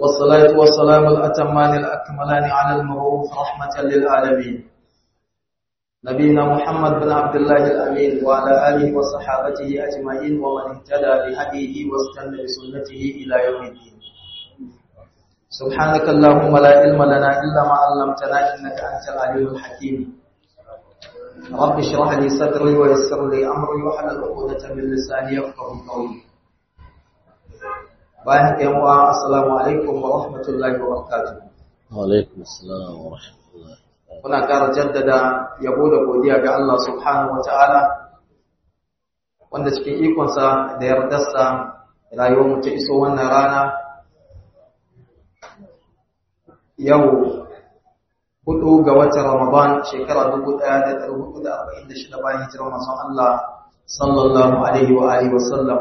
والصلاة والسلام الأتمان الأكملان على المبعوث رحمة للعالمين نبينا محمد بن عبد الله الأمين وعلى آله وصحابته أجمعين ومن اهتدى بهديه واستنى بسنته إلى يوم الدين سبحانك اللهم لا علم لنا إلا ما علمتنا إنك أنت العليم الحكيم رب اشرح لي صدري ويسر لي أمري واحلل عقدة من لساني يفقهوا قولي bayan yan uwa assalamu alaikum wa rahmatullahi wa barakatuh wa alaikum assalam wa rahmatullahi muna ƙara jaddada yabo da godiya ga Allah subhanahu wa ta'ala wanda cikin ikonsa da yardarsa rayuwar mu ta iso wannan rana yau hudu ga watan Ramadan shekara 1446 bayan hijirar manzon Allah sallallahu alaihi wa alihi wa sallam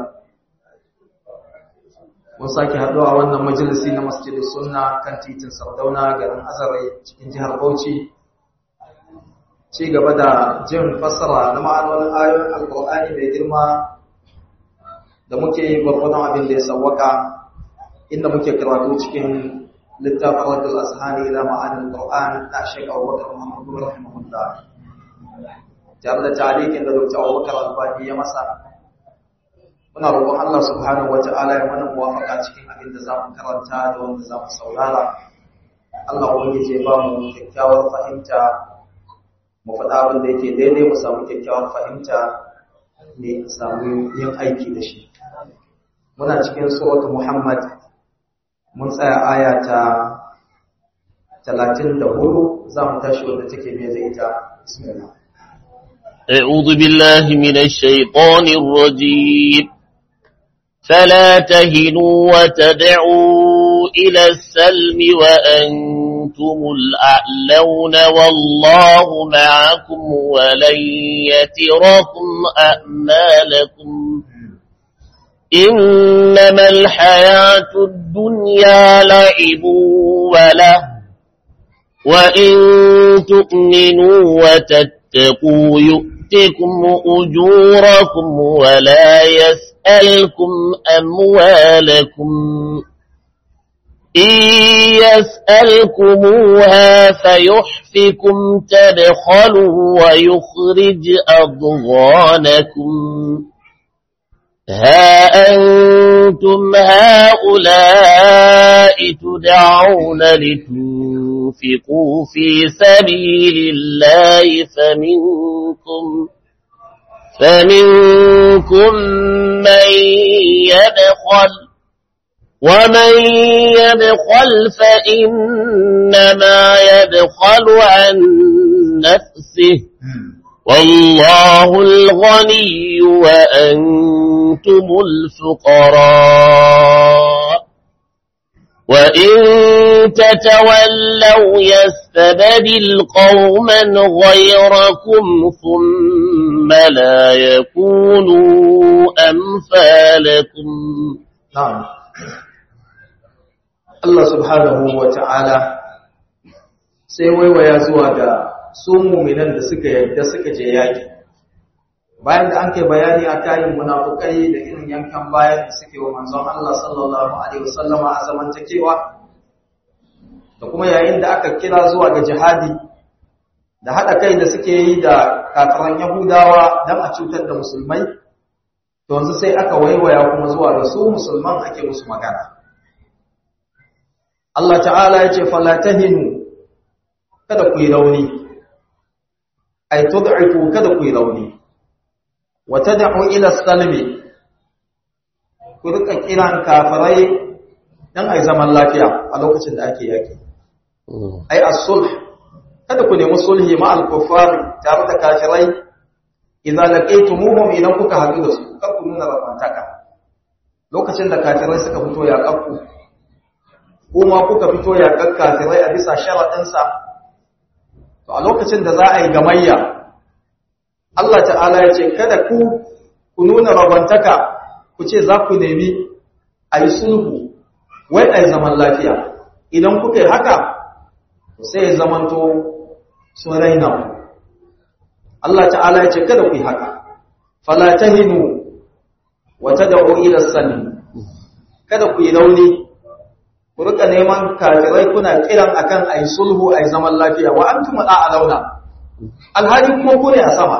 mun sake haɗuwa a wannan majalisi na masjidin sunna kan titin sardauna garin azare cikin jihar bauchi ci gaba da jin fassara na ma'anonin ayoyin alkur'ani mai girma da muke yi gwargwadon abin da ya sawwaka inda muke karatu cikin littafin radul azhani ila ma'anin qur'an na shek abubakar muhammadu rahimahullah tare da tarihin da dr abubakar albani ya masa muna roƙon Allah subhanahu wata'ala ya mana muwafaka cikin abin da zamu karanta da wanda zamu saurara Allah wani je ba mu kyakkyawar fahimta mu faɗa abin da yake daidai mu samu kyakkyawar fahimta ne samu yin aiki da shi muna cikin suratul Muhammad mun tsaya aya ta 34 zamu tashi wanda take biye da ita bismillah أعوذ بالله من الشيطان الرجيم فلا تهنوا وتدعوا إلى السلم وأنتم الأعلون والله معكم ولن يتركم أعمالكم إنما الحياة الدنيا لعب وله وإن تؤمنوا وتتقوا يؤتكم أجوركم ولا يسألكم أموالكم إن يسألكموها فيحفكم تدخلوا ويخرج أضغانكم ها أنتم هؤلاء تدعون لتنفقوا في سبيل الله فمنكم فمنكم من يبخل ومن يبخل فإنما يبخل عن نفسه والله الغني وأنتم الفقراء وإن تتولوا يستبدل قوما غيركم ثم لا يكونوا أمثالكم نعم الله سبحانه وتعالى sai waiwaya zuwa ga su muminan da suka yadda suka je yaki bayan da an kai bayani a kayan munafukai da irin yankan bayan da suke wa manzon Allah sallallahu alaihi wasallama a zamantakewa da kuma yayin da aka kira zuwa ga jihadi da haɗa kai da suke yi da kafiran yahudawa don a cutar da musulmai to yanzu sai aka waiwaya kuma zuwa ga su musulman ake musu magana Allah ta'ala ya ce fala tahinu kada ku yi rauni ay tud'ifu kada ku yi rauni wa tad'u ila salmi ku rika kiran kafirai dan ai zaman lafiya a lokacin da ake yaki ai as-sulh kada ku nemi sulhi ma al-kuffar tare da kafirai idan laqaytumuhum idan kuka haɗu da su kar ku nuna rabantaka lokacin da kafirai suka fito ya kakku kuma kuka fito ya kafirai a bisa sharadin sa to a lokacin da za a yi gamayya Allah ta'ala ya ce kada ku ku nuna rabantaka ku ce za ku nemi a yi sulhu wai a yi zaman lafiya idan kuka yi haka sai ya zamanto sun raina ku Allah ta'ala ya ce kada ku yi haka fala tahinu wa tad'u ila salim kada ku yi rauni ku rika neman kafirai kuna kiran akan ayi sulhu ayi zaman lafiya wa antum a'launa alhali kuma ku ne a sama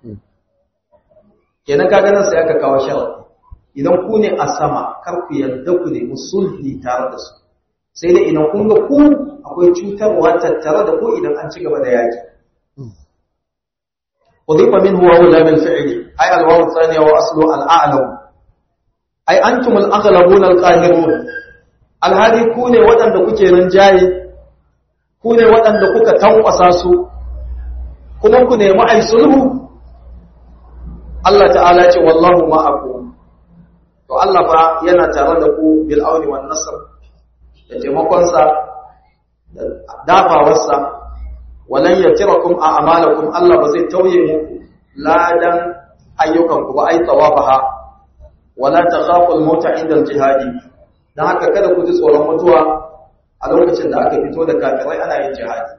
kenan kaga nan sai aka kawo sharadi idan ku ne a sama kar ku yarda ku nemi sulhi tare da su sai dai idan kun ga ku akwai cutarwa tattare da ku idan an ci gaba da yaki udifa minhu wa wala min fi'li ay al-wawu thaniya wa aslu al-a'lam ay antum al-aghlabun al-qahirun alhadi ku ne waɗanda kuke nan jaye ku ne waɗanda kuka tankwasa su kuma ku nemi ai sulhu Allah ta'ala ce wallahu ma'akum to Allah fa yana tare da ku bil auni wan nasr da taimakonsa da dafawarsa walan yatirakum a amalakum Allah ba zai tauye muku ladan ayyukanku ba ai tawabaha wala takhafu al-mauta inda al-jihadi dan haka kada ku ji tsoron mutuwa a lokacin da aka fito da kafirai ana yin jihadi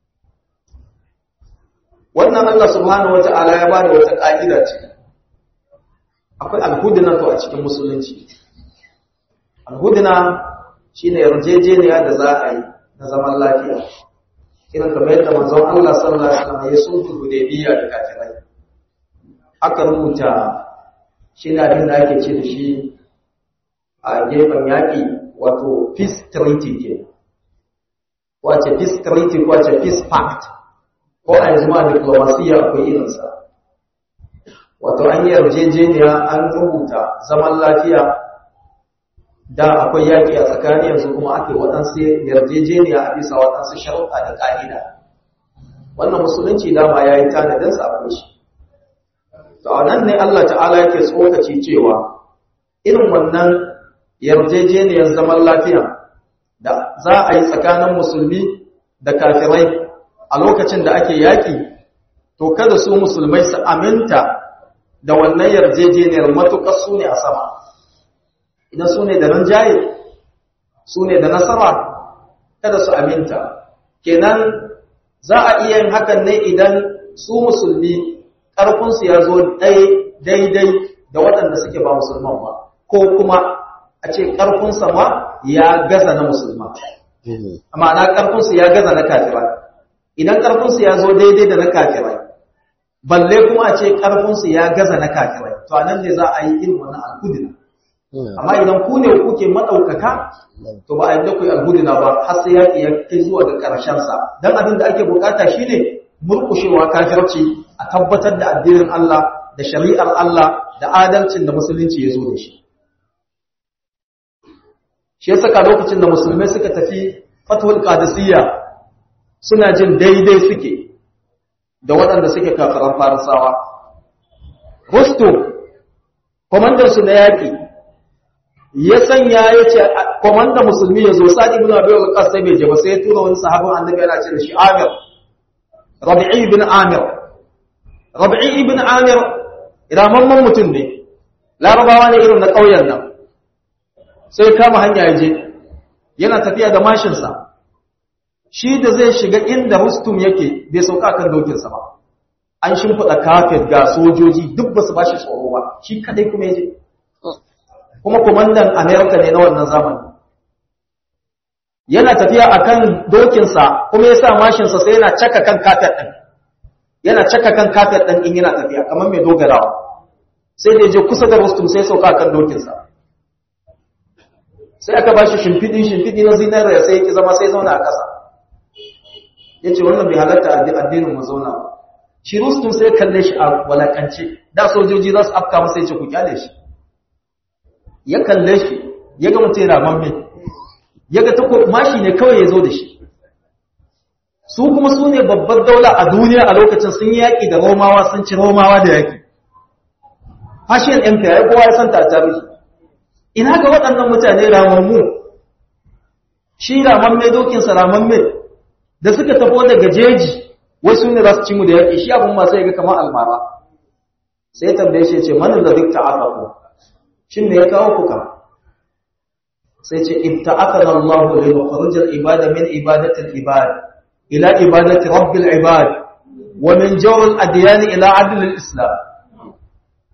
wannan Allah subhanahu wata'ala ya bada wata ka'ida ce akwai al-hudna to a cikin musulunci al-hudna shine yarjejeniya da za a yi na zaman lafiya irin kamar yadda manzon Allah sallallahu alaihi wasallam ya sulhu hudaybiya da kafirai aka rubuta shi na abin da ake ce da shi a gefen yaƙi wato peace treaty ke wace peace treaty ko wace peace pact ko a yanzu ma diplomasiya akwai irinsa wato an yi yarjejeniya an rubuta zaman lafiya da akwai yaƙi a tsakani yanzu kuma ake waɗansu yarjejeniya a bisa waɗansu sharuɗa da ƙa'ida wannan musulunci dama ya yi tanadinsa a shi to nan ne Allah ta'ala yake tsokaci cewa irin wannan yarjejeniyar zaman lafiya da za a yi tsakanin musulmi da kafirai a lokacin da ake yaƙi to kada su musulmai su aminta da wannan yarjejeniyar matuƙar su ne a sama idan su ne da nan jaye su ne da nasara kada su aminta kenan za a iya yin hakan ne idan su musulmi ƙarfinsu ya zo daidai da waɗanda suke ba musulman ba ko kuma a ce ƙarfinsa ma ya gaza na musulman ma'ana ƙarfinsu ya gaza na kafirai idan ƙarfinsu ya zo daidai da na kafirai balle kuma a ce ƙarfinsu ya gaza na kafirai to a nan ne za a yi irin wannan alhudina amma idan ku ne kuke maɗaukaka to ba a yadda ku yi alhudina ba har sai yaƙi ya kai zuwa ga ƙarshensa don abin da ake bukata shine murƙushewa kafirci a tabbatar da addinin Allah da shari'ar Allah da adalcin da musulunci ya zo da shi. Shi ya saka lokacin da musulmai suka tafi fatuwar ƙadisiyya suna jin daidai suke da waɗanda suke kafiran farisawa. Rusto, kwamandansu na yaƙi, ya sanya ya ce, kwamandan musulmi ya zo, sa'ad ibn Abi Waqqas sai bai je ba sai ya tura wani sahabin annabi yana ce da shi Amir, Rabi'i ibn Amir, rabi'i ibn amir ramamman mutum ne larabawa ne irin na ƙauyen nan sai kama hanya ya je yana tafiya da mashinsa shi da zai shiga inda rustum yake bai sauka kan dokinsa ba an shimfiɗa kafet ga sojoji duk ba su ba shi tsoro ba shi kadai kuma ya je kuma kwamandan amerika ne na wannan zamani yana tafiya akan dokinsa kuma ya sa mashinsa sai yana caka kan kafet ɗin yana caka kan kafet ɗin in yana tafiya kamar mai dogarawa sai da je kusa da rustum sai sauka kan dokinsa sai aka ba shi shimfiɗi shimfiɗi na zinariya sai yake zama sai zauna a ƙasa ya ce wannan bai halatta addinin mu zauna ba shi rustum sai kalle shi a walakance da sojoji za su afka masa ya ce ku kyale shi ya kalle shi ya ga mutum ramamme ya ga tako mashi ne kawai ya zo da shi su kuma su ne babbar daula a duniya a lokacin sun yi yaƙi da romawa sun ci romawa da yaƙi Persian Empire kowa ya san ta tarihi ina ga waɗannan mutane ramammu shi ramamme dokinsa ramamme da suka tafo daga jeji wasu ne za su ci mu da yaƙi shi abin masu yaga kamar almara sai tambaye shi ce manin da duk ta'afaku shin me ya kawo kuka sai ce ibta'akana Allahu li nukhrijal ibada min ibadati al-ibad ila ibadati rabbil ibad wa min jawr al-adyan ila adl al-islam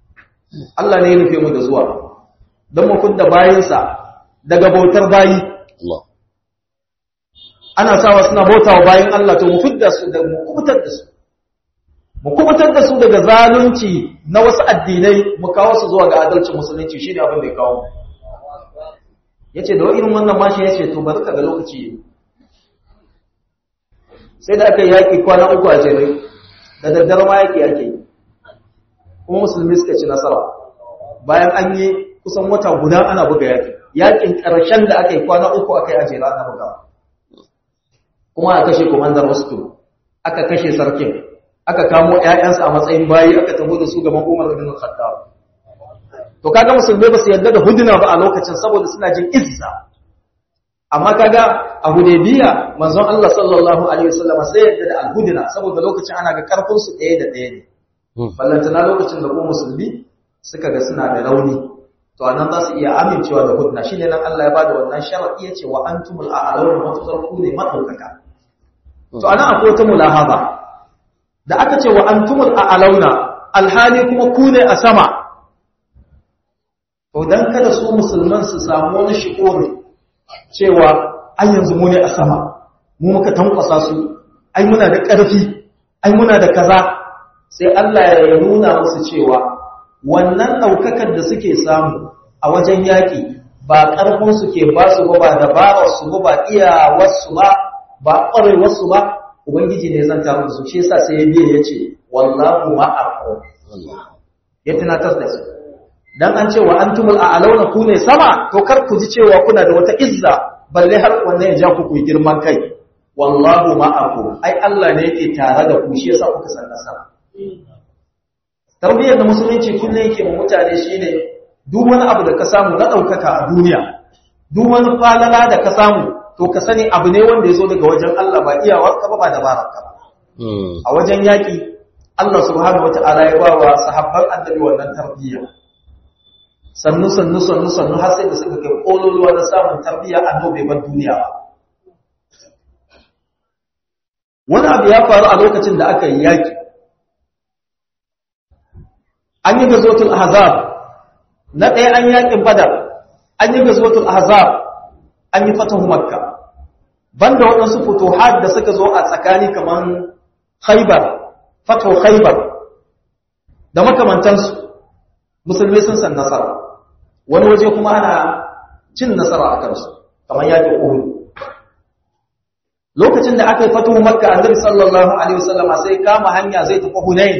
Allah ne ya nufe mu da zuwa don mu kunda bayinsa daga bautar bayi Allah ana sawa suna bautawa bayan Allah to mu fidda su da mu kubutar da su mu kubutar da su daga zalunci na wasu addinai mu kawo su zuwa ga adalcin musulunci shine abin da ya kawo yace da irin wannan mashi yace to bari ka ga lokaci sai da aka yi yaƙi kwana uku a jere da daddare ma yaƙi ake yi kuma musulmi suka ci nasara bayan an yi kusan wata guda ana buga yaƙi yaƙin ƙarshen da aka yi kwana uku aka yi a jere ana buga kuma aka kashe komandar wasu aka kashe sarkin aka kamo ƴaƴansa a matsayin bayi aka tabo da su gaban Umar ibn Khattab to kaga musulmai ba su yarda da huduna ba a lokacin saboda suna jin izza amma kaga a Hudaybiya manzon Allah sallallahu alaihi wasallam sai yarda da al-huduna saboda lokacin ana ga karfin su ɗaya da ɗaya ne ballantana lokacin da ko musulmi suka ga suna da rauni to anan za su iya amincewa da hudna shine nan Allah ya bada wannan sharadi yace wa antumul a'launa wa ne madaukaka to anan akwai wata mulahaba da aka ce wa antumul a'launa alhali kuma ku ne a sama to dan kada su musulman su samu wani shi'uri cewa ai yanzu mu ne a sama mu muka tankwasa su ai muna da ƙarfi ai muna da kaza sai Allah ya nuna musu cewa wannan daukakar da suke samu a wajen yaki ba ƙarfin su ke ba su ba ba dabarar su ba ba iyawar su ba ba ƙwarewar su ba ubangiji ne zan taru da su shi yasa sai ya biye ya ce wallahu ma'akum ya tunatar da su dan an ce wa antumul a'launa ku ne sama to kar ku ji cewa kuna da wata izza balle har wannan ya ja ku ku girman kai wallahu ma'akum ai Allah ne yake tare da ku shi yasa kuka san nasara tarbiyyar da musulunci kullum yake mu mutane shine duk wani abu da ka samu na daukaka a duniya duk wani falala da ka samu to ka sani abu ne wanda ya zo daga wajen Allah ba iyawarka ba ba dabararka ba a wajen yaki Allah subhanahu wata'ala ya ba wa sahabban annabi wannan tarbiyya sannu sannu sannu sannu har sai da suka kai kololuwa na samun tarbiyya annabi ban duniya ba wani abu ya faru a lokacin da aka yi yaki an yi gazotul ahzab na ɗaya an yakin badar an yi gazotul ahzab an yi fatahu makka banda waɗansu futuhat da suka zo a tsakani kaman khaybar fatahu khaybar da makamantansu musulmi sun san nasara wani waje kuma ana cin nasara a kansu kamar yakin uhud lokacin da aka yi fatuhu makka annabi sallallahu alaihi wasallam sai kama hanya zai tafi hunain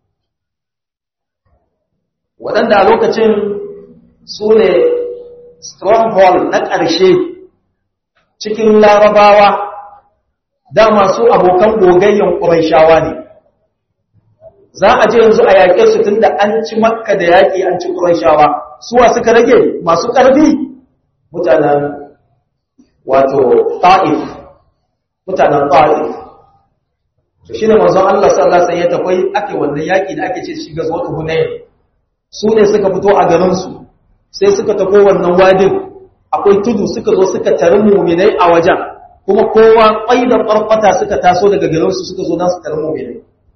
waɗanda a lokacin su ne stronghold na ƙarshe cikin larabawa da masu abokan gogayyan ƙuraishawa ne za a je yanzu a yaƙe su tun da an ci makka da yaƙi an ci ƙuraishawa suwa suka rage masu ƙarfi mutanen wato ta'if mutanen ta'if to shine manzon Allah sallallahu alaihi wasallam ya tafi ake wannan yaki da ake ce shi ga zuwa Hunayn su ne suka fito a garin su sai suka tafi wannan wadin akwai tudu suka zo suka tare mu'minai a wajen kuma kowa kwai da farfata suka taso daga garin su suka zo nan su tare mu'minai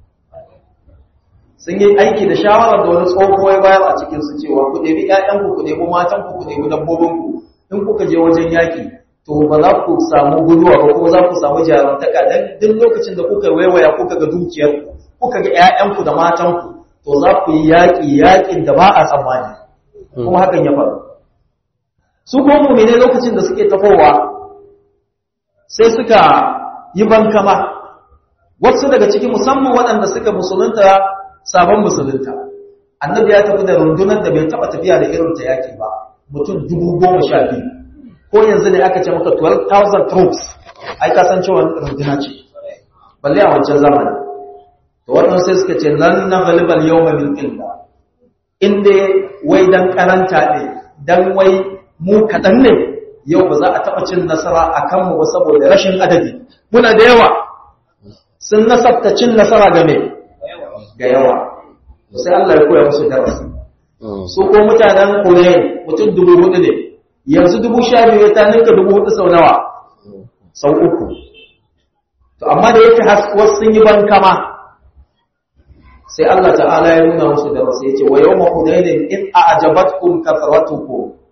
sun yi aiki da shawarar da wani tsoho ya bayar a cikin su cewa ku ɗebi ƴaƴanku ku ɗebi matanku ku ɗebi dabbobinku in kuka je wajen yaki to ba za ku samu guduwa ba kuma za ku samu jarumtaka dan duk lokacin da kuka waiwaya kuka ga dukiyarku kuka ga ƴaƴanku da matanku to za ku yi yaƙi yaƙin da ba a tsammani kuma hakan ya faru su kuma mu'mine lokacin da suke tafowa sai suka yi bankama wasu daga cikin musamman waɗanda suka musulunta sabon musulunta annabi ya tafi da rundunar da bai taɓa tafiya da irin ta yaƙi ba mutum dubu goma sha biyu ko yanzu ne aka ce maka 12,000 troops ai ka san cewa runduna ce balle a wancan zamani to wannan sai suka ce lan na galibal yawma min illa inda wai dan karanta ne dan wai mu kadan ne yau ba za a taba cin nasara a kanmu ba saboda rashin adadi muna da yawa sun nasabta cin nasara ga me ga yawa sai Allah ya koya musu darasi su ko mutanen Kuwait mutum dubu hudu ne yanzu dubu sha biyu ta ninka dubu hudu sau nawa sau uku to amma da yake wasu sun yi ban kama sai Allah ta'ala ya nuna musu da wasu yace wa yawma hudainin in a'jabatkum kathratukum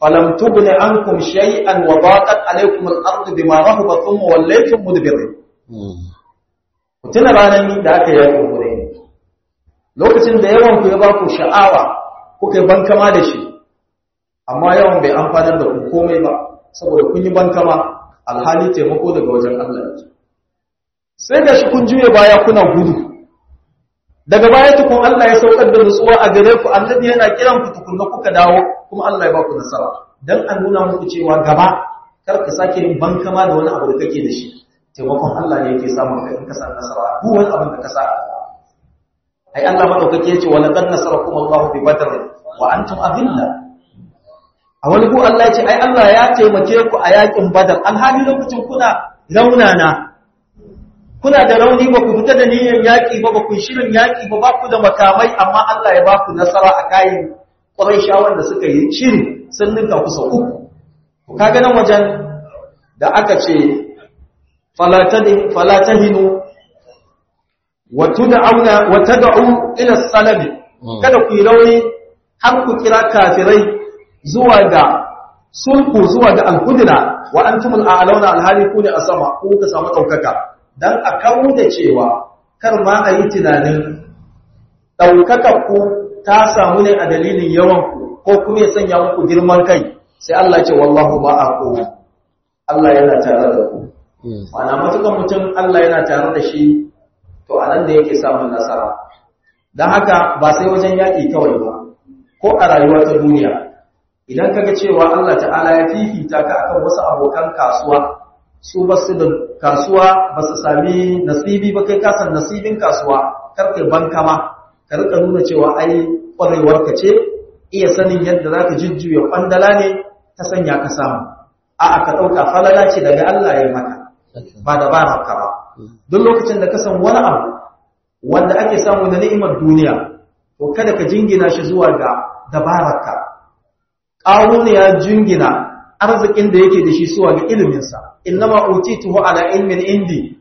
falam tughni ankum shay'an wa daqat alaykum al-ardu bima rahabat thumma wallaytum mudbirin tuna ranar da aka yi Hunayn lokacin da yawan ku ya ba ku sha'awa kuka yi bankama da shi amma yawan bai amfanar da ku komai ba saboda kun yi bankama alhali taimako daga wajen Allah yake sai ga shi kun juye baya kuna gudu daga baya tukun Allah ya saukar da nutsuwa a gare ku annabi yana kiran ku tukunna kuka dawo kuma Allah ya ba ku nasara dan an nuna muku cewa gaba kar ka sake yin bankama da wani abu da kake da shi taimakon Allah ne yake samun ka in ka samu nasara duk wani abin da ka sa ai Allah madaukake yace wa laqad nasarakum Allahu bi badr wa antum adilla a wani ku Allah yace ai Allah ya taimake ku a yakin badar alhali lokacin kuna raunana kuna da rauni ba ku fita da niyyar yaki ba ba ku shirin yaki ba ba ku da makamai amma Allah ya ba ku nasara a kayan Qurayshawan da suka yi shiri sun ninka ku sau uku ku kaga nan wajen da aka ce fala tahinu wa tud'auna wa tad'u ila salami kada ku yi rauni har ku kira kafirai zuwa ga sulku zuwa ga alhudna wa antumul a'launa alhali ku ne a sama ku ka samu daukaka dan a kawo da cewa kar ma a yi tunanin daukaka ku ta samu ne a dalilin yawan ku ko kuma ya sanya muku girman kai sai Allah ya ce wallahu ma'akum Allah yana tare da ku ma'ana matukan mutum Allah yana tare da shi to a nan da yake samun nasara don haka ba sai wajen yaƙi kawai ba ko a rayuwa ta duniya idan kaga cewa Allah ta'ala ya fifita ka akan wasu abokan kasuwa su ba su da kasuwa ba su sami nasibi ba kai kasan nasibin kasuwa kar kai bankama ka rika nuna cewa ai kwarewar ka ce iya sanin yadda za ka jujjuya kwandala ne ta sanya ka samu a'a ka ɗauka falala ce daga Allah ya maka ba da ba ka ba duk lokacin da ka san wani abu wanda ake samu na ni'imar duniya to kada ka jingina shi zuwa ga dabararka ƙaru ne ya jingina arzikin da yake da shi zuwa ga iliminsa innama utituhu ala ilmin indi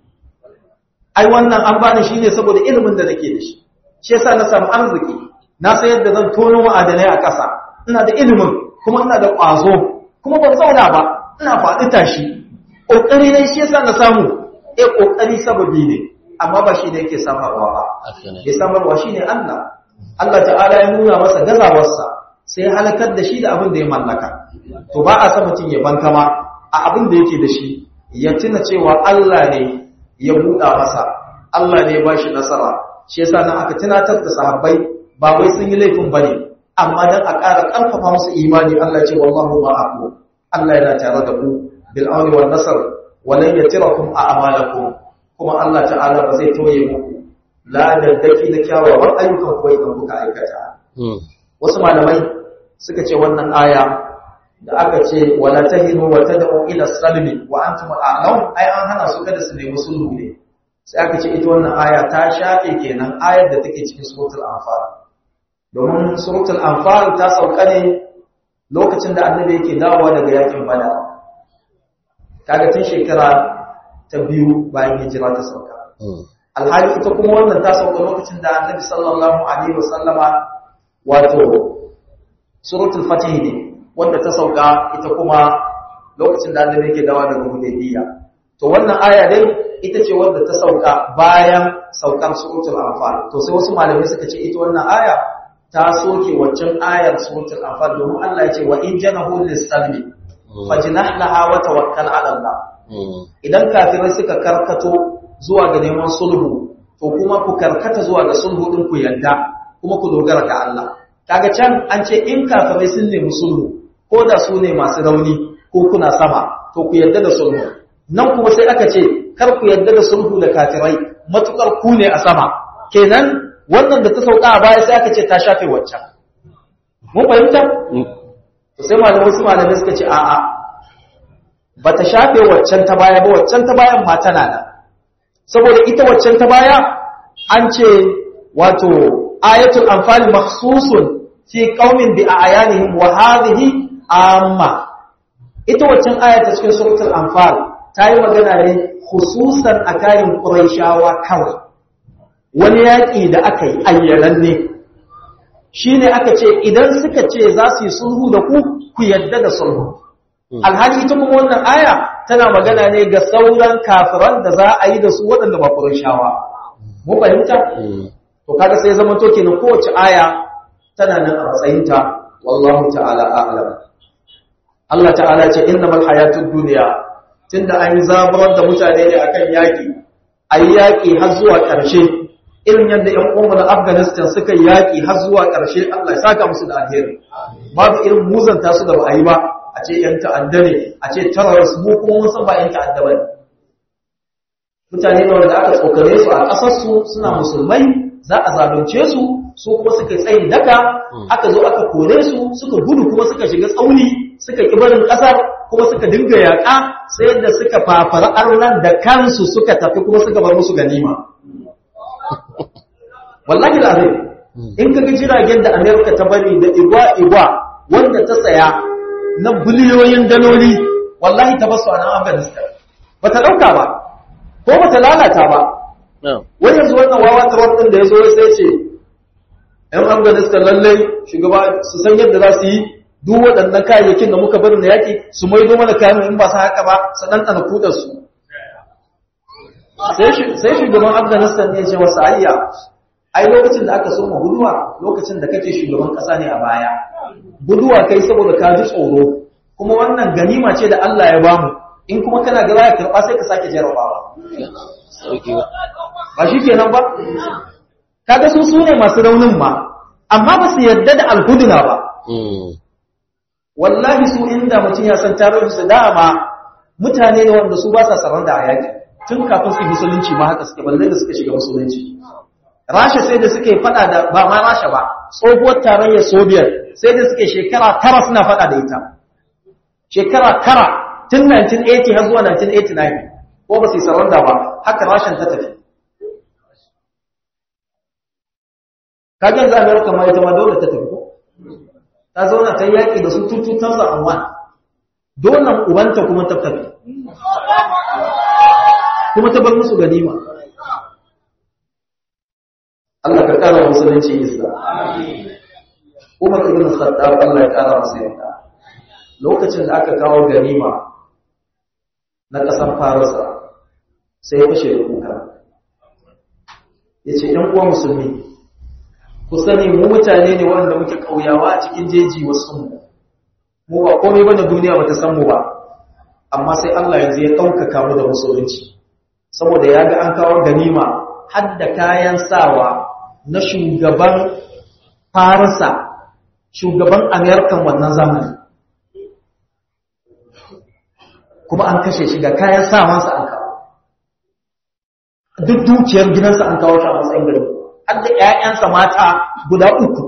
ai wannan an bani shi ne saboda ilimin da nake da shi shi yasa na samu arziki na san yadda zan tono ma'adanai a ƙasa ina da ilimin kuma ina da ƙwazo kuma ban zauna ba ina faɗi tashi ƙoƙari ne shi yasa na samu e kokari sababi ne amma ba shi ne yake samarwa ba ya samarwa shi ne Allah Allah ta'ala ya nuna masa gazawarsa sai ya halakar da shi da abin da ya mallaka to ba a sa mutum ya bankama a abin da yake da shi ya tuna cewa Allah ne ya buɗa masa Allah ne ya ba shi nasara shi yasa nan aka tunatar da sahabbai ba wai sun yi laifin bane amma dan a ƙara ƙarfafa musu imani Allah ce wallahu ma'akum Allah yana tare da ku bil auni wan nasr walan yatirakum a'malakum kuma Allah ta'ala ba zai toye muku la daddaki da kyawawan ayyukan ku idan kuka aikata wasu malamai suka ce wannan aya da aka ce wala tahinu wa tad'u ila salmi wa antum a'lamun ai an hana su kada su nemi sulhu ne sai aka ce ita wannan aya ta shafe kenan ayar da take cikin suratul anfal domin suratul anfal ta sauka ne lokacin da annabi yake dawowa daga yakin badar kaga tun shekara ta biyu bayan hijira ta sauka alhali ita kuma wannan ta sauka lokacin da annabi sallallahu alaihi wasallama wato suratul fatih ne wanda ta sauka ita kuma lokacin da annabi yake dawa daga hudaybiya to wannan aya dai ita ce wanda ta sauka bayan saukar suratul anfal to sai wasu malamai suka ce ita wannan aya ta soke waccan ayar suratul anfal domin Allah ya ce wa in janahu lis-salmi fajnah laha wa tawakkal 'ala Allah idan kafirai suka karkato zuwa ga neman sulhu to kuma ku karkata zuwa ga sulhu din ku yadda kuma ku dogara ga Allah kaga can an ce in kafirai sun nemi sulhu ko da su ne masu rauni ko kuna sama to ku yadda da sulhu nan kuma sai aka ce kar ku yadda da sulhu da kafirai matukar ku ne a sama kenan wannan da ta sauka a baya sai aka ce ta shafe waccan mun fahimta to sai malamai su malamai suka ce a'a ba ta shafe waccan ta baya ba waccan ta bayan ma tana nan saboda ita waccan ta baya an ce wato ayatul anfal makhsusun fi qaumin bi ayanihim wa hadhihi amma ita waccan aya ta cikin suratul anfal ta yi magana ne khususan a kayan quraishawa kawai wani yaƙi da aka yi ayyanan ne shi ne aka ce idan suka ce za su yi sulhu da ku ku ku yadda da sulhu alhali ita kuma wannan aya tana magana ne ga sauran kafiran da za a yi da su waɗanda ba shawa. mun fahimta to kaga sai zaman to kenan kowace aya tana nan a matsayinta wallahu ta'ala a'lam Allah ta'ala ce innamal hayatud dunya tunda an yi zabar da mutane ne akan yaki ayi yaki har zuwa ƙarshe irin yadda ƴan uwan na Afghanistan suka yaki har zuwa ƙarshe Allah ya saka musu da alheri babu irin muzanta su da ba a yi ba a ce ƴan ta'adda ne a ce terrorist mu kuma mun san ba ƴan ta'adda ba ne mutane ne wanda aka tsokare su a ƙasar su suna musulmai za a zalunce su su kuma suka tsayin daka aka zo aka kore su suka gudu kuma suka shiga tsauni suka ƙi barin ƙasar kuma suka dinga yaƙa sai yadda suka fafara arnan da kansu suka tafi kuma suka bar musu ganima wallahi alazim in ka ga jiragen da amerika ta bari da igwa-igwa wanda ta saya na biliyoyin daloli wallahi ta basu a nan afghanistan ba ta ɗauka ba ko ba ta lalata ba wani yanzu wannan wawa trump ɗin da ya zo sai ce ‘yan afghanistan lallai shugaba su san yadda za su yi duk waɗannan kayayyakin da muka bari na yaƙi su maido mana kayan in ba su haka ba su ɗanɗana kudarsu sai shugaban afghanistan ne ce wasu ayya ai lokacin da aka soma guduwa lokacin da kake shugaban ƙasa ne a baya guduwa kai saboda ka ji tsoro kuma wannan ganima ce da Allah ya bamu in kuma kana ga za ka karɓa sai ka sake jarabawa ba shi kenan ba kaga su su ne masu raunin ma amma ba su yarda da alhuduna ba wallahi su inda mutum ya san tarihi su dama mutane ne wanda su ba sa tsaron da a yaki tun kafin su musulunci ma haka suke balle da suka shiga musulunci rasha sai da suke fada da ba ma rasha ba tsohuwar tarayyar soviet sai da suke shekara tara suna fada da ita shekara tara tun 1980 har zuwa 1989 ko ba su yi saranda ba haka rashin ta tafi kagen za a ga kamar ita ma dole ta tafi ko ta zauna ta yaƙi da su tun 2001 dole ubanta kuma ta tafi kuma ta bar musu ganima Allah ka ƙara musulunci isa Umar ibn Khattab Allah ya ƙara masa yarda lokacin da aka kawo ganima na ƙasar Farisa sai ya fashe da kuka yace ɗan uwa musulmi ku sani mu mutane ne wanda muke kauyawa a cikin jeji wasu mu mu ba komai bane duniya bata san mu ba amma sai Allah yanzu ya ɗaukaka mu da musulunci saboda ya ga an kawo ganima har da kayan sawa na shugaban Farisa shugaban Amerikan wannan zamani kuma an kashe shi ga kayan sawansa an kawo duk dukiyar gidansa an kawo ta matsayin gari har da ‘ya'yansa mata guda uku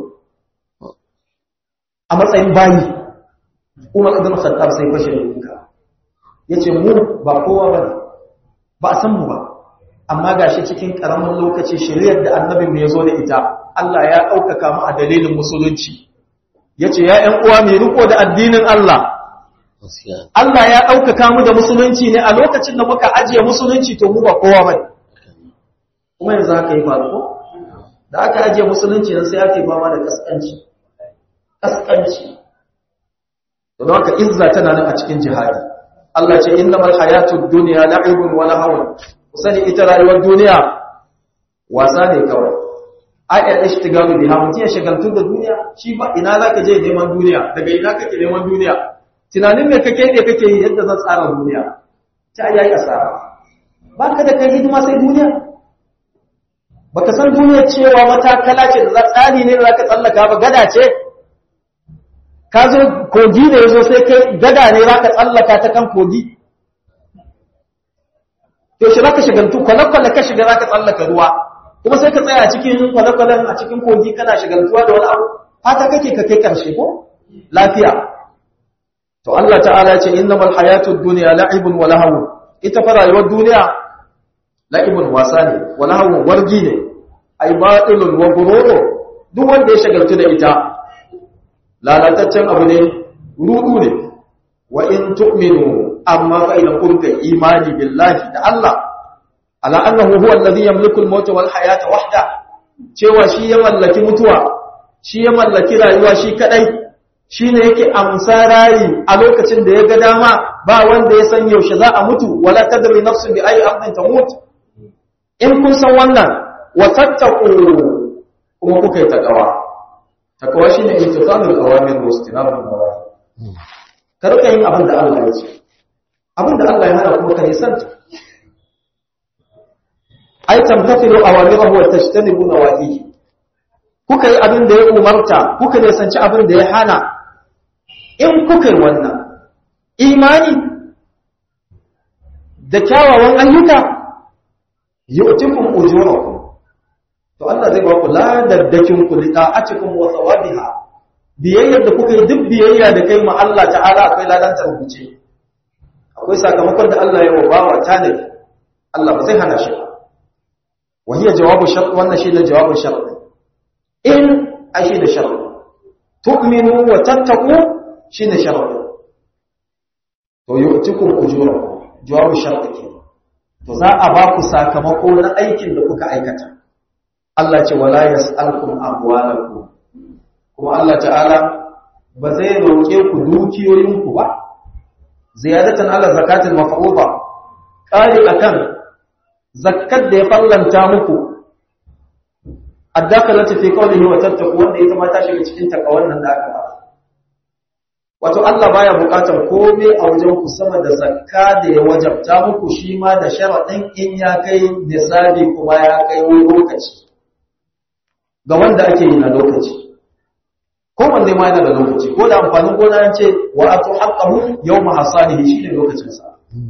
a matsayin bayi umar ibn khattab sai fashe da kuka ya ce mu ba kowa ba ba a san mu ba amma ga shi cikin ƙaramin lokaci shiriyar da annabin mu ya zo da ita Allah ya ɗaukaka mu a dalilin musulunci ya ce ya ‘yan uwa mai riko da addinin Allah Allah ya ɗaukaka mu da musulunci ne a lokacin da muka ajiye musulunci to mu ba kowa ba kuma yanzu haka yi faru ko da aka ajiye musulunci nan sai ake fama da kaskanci kaskanci don haka izza tana nan a cikin jihadi Allah ce innamal hayatud dunya la'ibun wa lahawun kusani ita rayuwar duniya wasa ne kawai ayar ishtigalu biha mutum ya shagaltu da duniya shi ba ina zaka je neman duniya daga ina kake neman duniya tunanin me kake ne kake yi yadda zan tsara duniya ta yayi asara baka da kai hidima sai duniya baka san duniya cewa matakala ce da tsari ne da zaka tsallaka ba gada ce ka zo kogi da yazo sai kai gada ne zaka tsallaka ta kan kogi to shi zaka shigantu kwalakwala ka shiga zaka tsallaka ruwa kuma sai ka tsaya cikin kwalakwalan a cikin kogi kana shigantuwa da wani abu fata kake ka kai karshe ko lafiya to Allah ta'ala ya ce innamal hayatud dunya la'ibun wa lahu ita fa rayuwar duniya la'ibun wasa ne wa lahu wargi ne ai batilun wa gururu duk wanda ya shagaltu da ita lalataccen abu ne rudu ne wa in tu'minu amma fa idan kun imani billahi da Allah ala annahu huwa alladhi yamliku al-maut wal hayata wahda cewa shi ya mallaki mutuwa shi ya mallaki rayuwa shi kadai shine yake amsa rayi a lokacin da ya ga dama ba wanda ya san yaushe za a mutu wala tadri nafsun bi ayi ardin tamut in kun san wannan wa tattaqu kuma kuka yi takawa takawa shine imtithalul awamir wa istinabul nawahi karka yin abin da Allah ya ce abin da Allah ya hana kuma ka nisanta ai tamtathilu awamirahu wa tajtanibu nawahihi kuka yi abin da ya umarta kuka nisanci abin da ya hana in kuka yi wannan imani da kyawawan ayyuka yu'tikum ujurakum to Allah zai ba ku ladaddakin ku li ta'atikum wa thawabiha biyayyar da kuka yi duk biyayya da kai ma Allah ta'ala akwai ladan rubuce akwai sakamakon da Allah ya wa bawa tanadi Allah ba zai hana shi ba wa hiya jawabu shart wannan shi ne jawabin shart in ashi da shart tu'minu wa tattaqu shi ne shart to yu'tikum ujurakum jawabu shart ke to za a ba ku sakamako na aikin da kuka aikata Allah ce wala yas'alukum amwalakum kuma Allah ta'ala ba zai roƙe ku dukiyoyinku ba ziyadatan ala zakatul mafruḍa ƙari akan zakkar da ya fallanta muku addakalatu fi qawlihi wa tattaqu wanda ita ma ta shiga cikin takawan nan da aka fara wato Allah baya buƙatar komai a wajen ku sama da zakka da ya wajabta muku shi ma da sharadin in ya kai nisabi kuma ya kai wani lokaci ga wanda ake yi na lokaci ko wanne ma yana da lokaci ko da amfanin gona ya ce wa atu haqqahu yawma hasadihi shine lokacin sa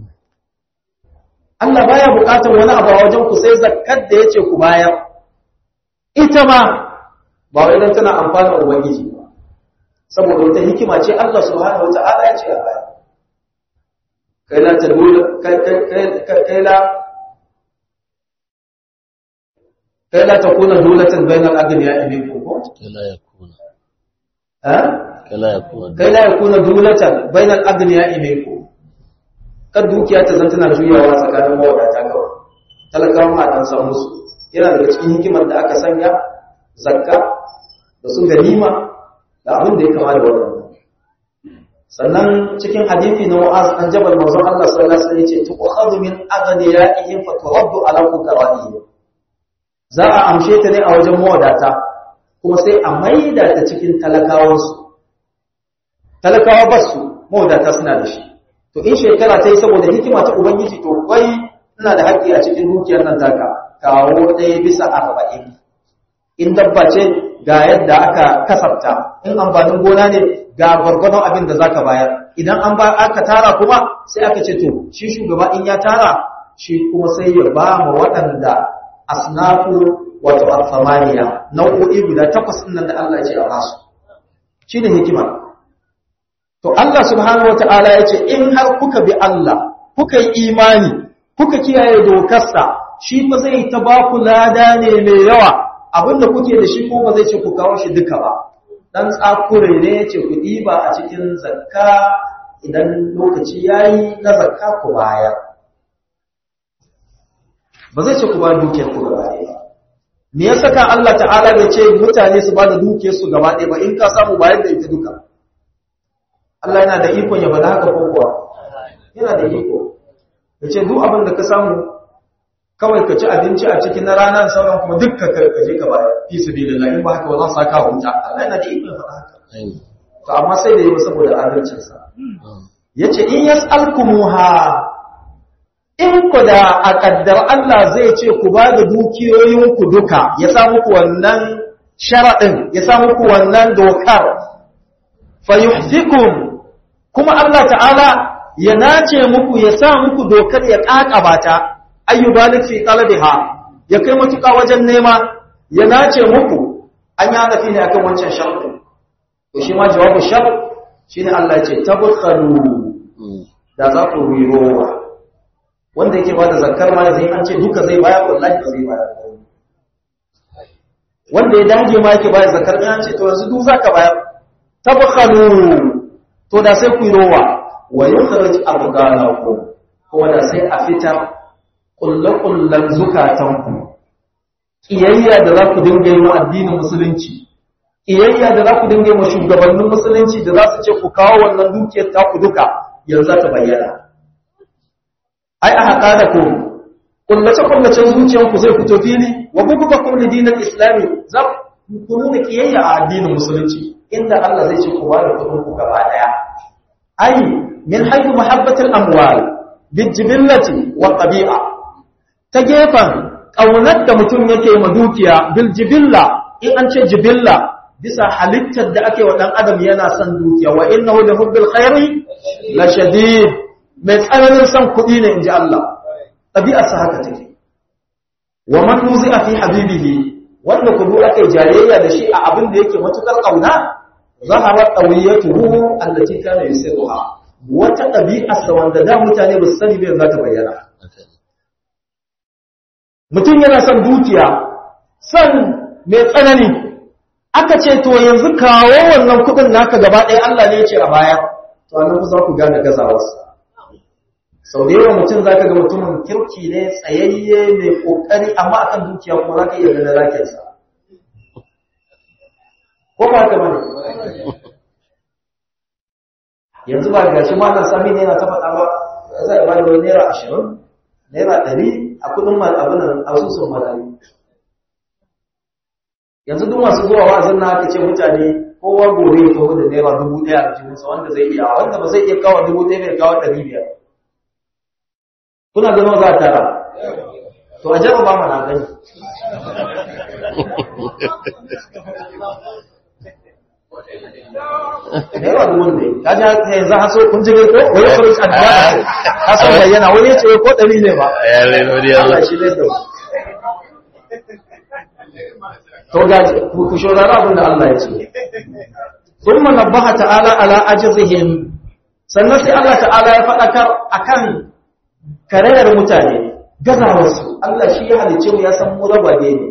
Allah baya bukatar wani abu a wajen ku sai zakkar da yace ku bayar ita ma ba wai dan tana amfana ubangiji ba saboda wata hikima ce Allah subhanahu wataala ya ce a baya kai la tadul kai kai kai la kai la takuna dulatan bainal aghniya'i minkum ko كلا يكون ha كلا يكون kai la yakuna dulatan bainal aghniya'i minkum kan dukiya ta zan tana juyawa tsakanin mawadata kawai talakawa ma dan san musu yana daga cikin hikimar da aka sanya zakka da su ganima da abin da ya kama da wannan sannan cikin hadisi na Mu'az an Jabal manzo Allah sallallahu alaihi wasallam yace tuqadu min aghniyaihim fa turaddu ala fuqara'ihim za a amshe ta ne a wajen mawadata kuma sai a maida ta cikin talakawansu talakawa ba su mawadata suna da shi to in shekara ta yi saboda hikima ta ubangiji to kwai ina da haƙƙi a cikin dukiyar nan taka kawo ɗaya bisa arba'in in dabba ce ga yadda aka kasafta in amfanin gona ne ga gwargwadon abin da zaka bayar idan an ba aka tara kuma sai aka ce to shi shugaba in ya tara shi kuma sai ya ba mu waɗanda asnafu wato al-thamaniya nau'o'i guda takwas ɗin nan da Allah ya ce a basu shine hikima to Allah subhanahu wata'ala ya ce in har kuka bi Allah kuka yi imani kuka kiyaye dokarsa shi ba zai ta ba ku lada ne mai yawa abinda kuke da shi ko ba zai ce ku kawo shi duka ba dan tsakure ne ya ce ku ɗiba a cikin zakka idan lokaci yayi na zakka ku bayar ba zai ce ku ba dukiyar ku gaba ɗaya me ya saka Allah ta'ala ya ce mutane su ba da dukiyar su gaba ɗaya ba in ka samu bayar da ita duka Allah yana da ikon ya bada haka ko kuwa yana da iko ya ce duk abin da ka samu kawai ka ci abinci a cikin na ranar sauran kuma duk ka ka je ka bayar fi sabilillah in ba haka ba zan saka huta Allah yana da ikon ya faɗa haka to amma sai da yi saboda adalcinsa yace in yas'alkumuha in ku da a kaddar Allah zai ce ku ba da dukiyoyinku duka ya sa muku wannan sharaɗin ya sa muku wannan dokar fayuhzikum kuma Allah ta'ala ya nace muku ya sa muku dokar ya ƙaƙaba ta ayyubalik fi talabiha ya kai matuƙa wajen nema ya nace muku an yi hadafi ne akan wancan sharɗin to shi ma jawabu shar shine Allah ya ce tabkhalu da za ku rirowa wanda yake bada zakar ma zai an ce duka zai bayar wallahi ba zai bayar wanda ya dage ma yake bayar zakar an ce to yanzu duk zaka bayar tabkhalu to da sai ku rowa wa yukhrij abganakum kuma da sai a fitar kullakullan zukatanku kiyayya da za ku dinga yi wa addinin musulunci iyayya da za ku dinga ma shugabannin musulunci da za su ce ku kawo wannan dukiyar ta ku duka yanzu za ta bayyana ai a haƙa da ku kullace kullacen zuciyanku zai fito fili wa bugubakum lidinil islami za ku nuna kiyayya a addinin musulunci inda Allah zai ce ku ba da kudin ku gaba daya ai min haythu mahabbatil amwal bijibillati wa tabi'a ta gefen kaunar da mutum yake ma dukiya bil jibilla in an ce jibilla bisa halittar da ake wa dan adam yana son dukiya wa innahu li hubbil khairi la shadid mai tsananin son kuɗi ne inji Allah ɗabi'ar sa haka take wa man nuzi'a fi habibihi wanda kudu ake jayayya da shi a abin da yake matukar kauna zahara tawiyatuhu allati kana yusiruha wata ɗabi'ar sa wanda da mutane ba su sani ba za ta bayyana mutum yana son dukiya son mai tsanani aka ce to yanzu kawo wannan kudin naka gaba ɗaya Allah ne ya ce a baya to annan ku za ku gane gazawarsa sau da yawan mutum za ka ga mutumin kirki ne tsayayye mai ƙoƙari amma akan dukiya kuma za ka iya ganin rakinsa ko ba ka bane yanzu ba ga shi malam sami ne yana ta faɗa ba zai ba da naira ashirin naira ɗari a kudin abinan asusun marayu yanzu duk masu zuwa wa'azin na aka ce mutane kowa gobe ya kawo da naira dubu ɗaya a jikinsa wanda zai iya wanda ba zai iya kawo dubu ɗaya mai kawo ɗari biyar kuna gano za a tara to a jaba ba mana gani naira dubu ne ka ji haka yanzu haso kun ji ko wani kawai addu'a haso bayyana wani ya ce ko ɗari ne ba ya reno da Allah yawa shi ne da to ga ku shorara abin da Allah ya ce thumma nabbaha ta'ala ala ajzihim sannan sai Allah ta'ala ya faɗakar akan karayar mutane gazawarsu Allah shi ya halice mu ya san mu ragwaye ne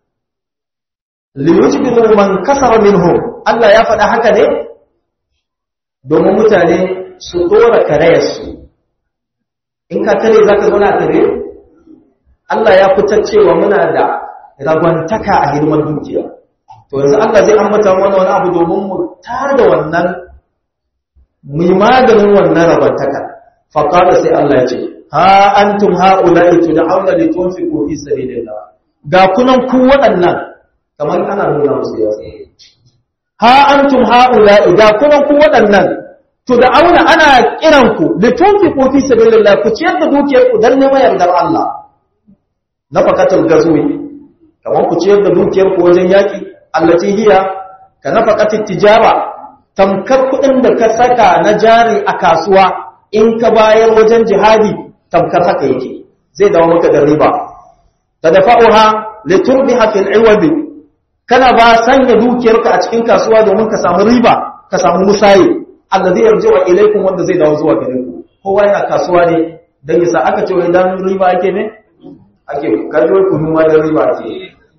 li yujbiru man kasara minhum Allah ya faɗa haka ne domin mutane su dora karayarsu in ka tare zaka zauna a tare Allah ya fitar cewa muna da ragwantaka a girman dukiya to yanzu Allah zai ambata mana wani abu domin mu tada wannan mu yi maganin wannan ragwantaka faqala sai Allah ya ce ha antum haula'i tud'auna litunfiqu fi sabilillah ga kunan ku waɗannan kamar ana nuna musu yau ha antum haula'i ga kunan ku waɗannan tud'auna ana kiran ku litunfiqu fi sabilillah ku ciyar da dukiyar ku dan neman yardar Allah nafaqatul gazwi kamar ku ciyar da dukiyar ku wajen yaki allati hiya ka nafaqatit tijara tamkar kuɗin da ka saka na jari a kasuwa in ka bayar wajen jihadi tamkar haka yake zai dawo maka da riba tadfa'uha liturbiha fil iwadi kana ba sanya dukiyarka a cikin kasuwa domin ka samu riba ka samu musayi allazi yarji'u ilaykum wanda zai dawo zuwa gare ku kowa yana kasuwa ne dan yasa aka ce wai dan riba ake ne ake kallo kunu ma da riba ake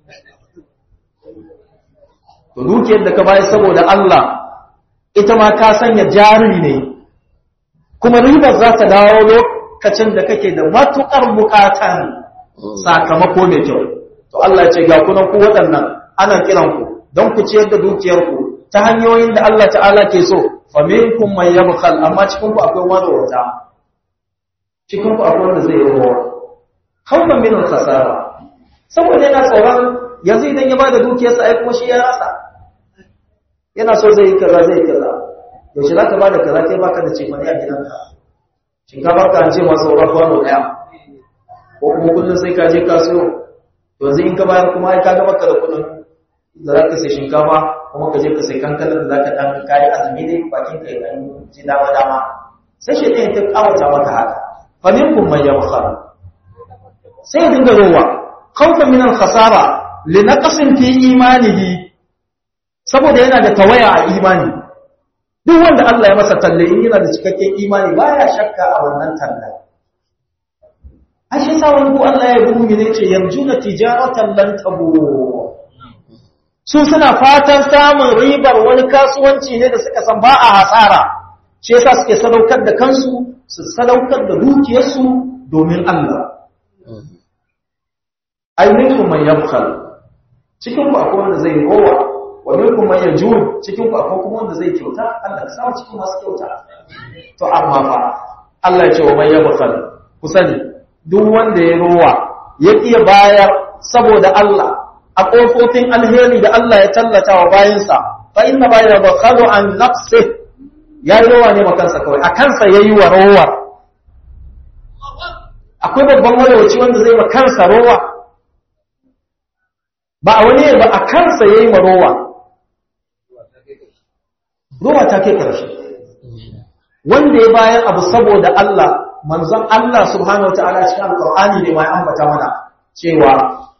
to dukiyar da ka bayar saboda Allah ita ma ka sanya jari ne kuma ribar za ta dawo lokacin da kake da matukar bukatan sakamako mai kyau to Allah ya ce ga kunan ku waɗannan ana kiran ku don ku ciyar da dukiyar ku ta hanyoyin da Allah ta'ala ke so fa minkum man yabkhal amma cikin ku akwai wani wata cikin ku akwai wanda zai yi rawa khawfan min al-khasara saboda yana tsoron yanzu idan ya bada dukiyarsa ai kuma shi ya rasa yana so zai yi kaza zai yi kaza yaushe za ka bada kaza kai baka da cefane a gidanka shinkafa ka ce masu sauran kwano daya ko kuma kullum sai ka je ka siyo to yanzu in ka bayar kuma ai ka ga baka da kuɗin da za ka sai shinkafa kuma ka je ka sai kankanin da za ka ɗan kayi azumi ne bakin ka ya ɗan ji dama dama sai shi ɗaya ta kawata maka haka fa minkum man yabkhal sai ya dinga rowa khawfan min al-khasara li naqsin fi imanihi saboda yana da tawaya a imani duk wanda Allah ya masa talle in yana da cikakken imani baya shakka a wannan talle ashe sa wani ko Allah ya gumu ne ce yarjuna tijaratan lan tabur su suna fatan samun ribar wani kasuwanci ne da suka san ba a hasara shi yasa suke sadaukar da kansu su sadaukar da dukiyarsu domin Allah ai minkum man yabkhal cikin ku akwai wanda zai rowa wa minkum man yajur cikin ku akwai kuma wanda zai kyauta Allah ka samu cikin masu kyauta to amma fa Allah ya ce wa man yabkhal ku sani duk wanda ya rowa ya iya bayar saboda Allah a kofofin alheri da Allah ya tallata wa bayinsa fa inna ma yabkhalu an nafsihi yayi rowa ne makansa kawai a kansa yayi wa rowar akwai babban wadawaci wanda zai ma kansa rowa ba a wani ba a kansa yayi ma rowa rowa ta kai karshe wanda ya bayan abu saboda Allah manzon Allah subhanahu wataala cikin alqur'ani ne ma ya ambata mana cewa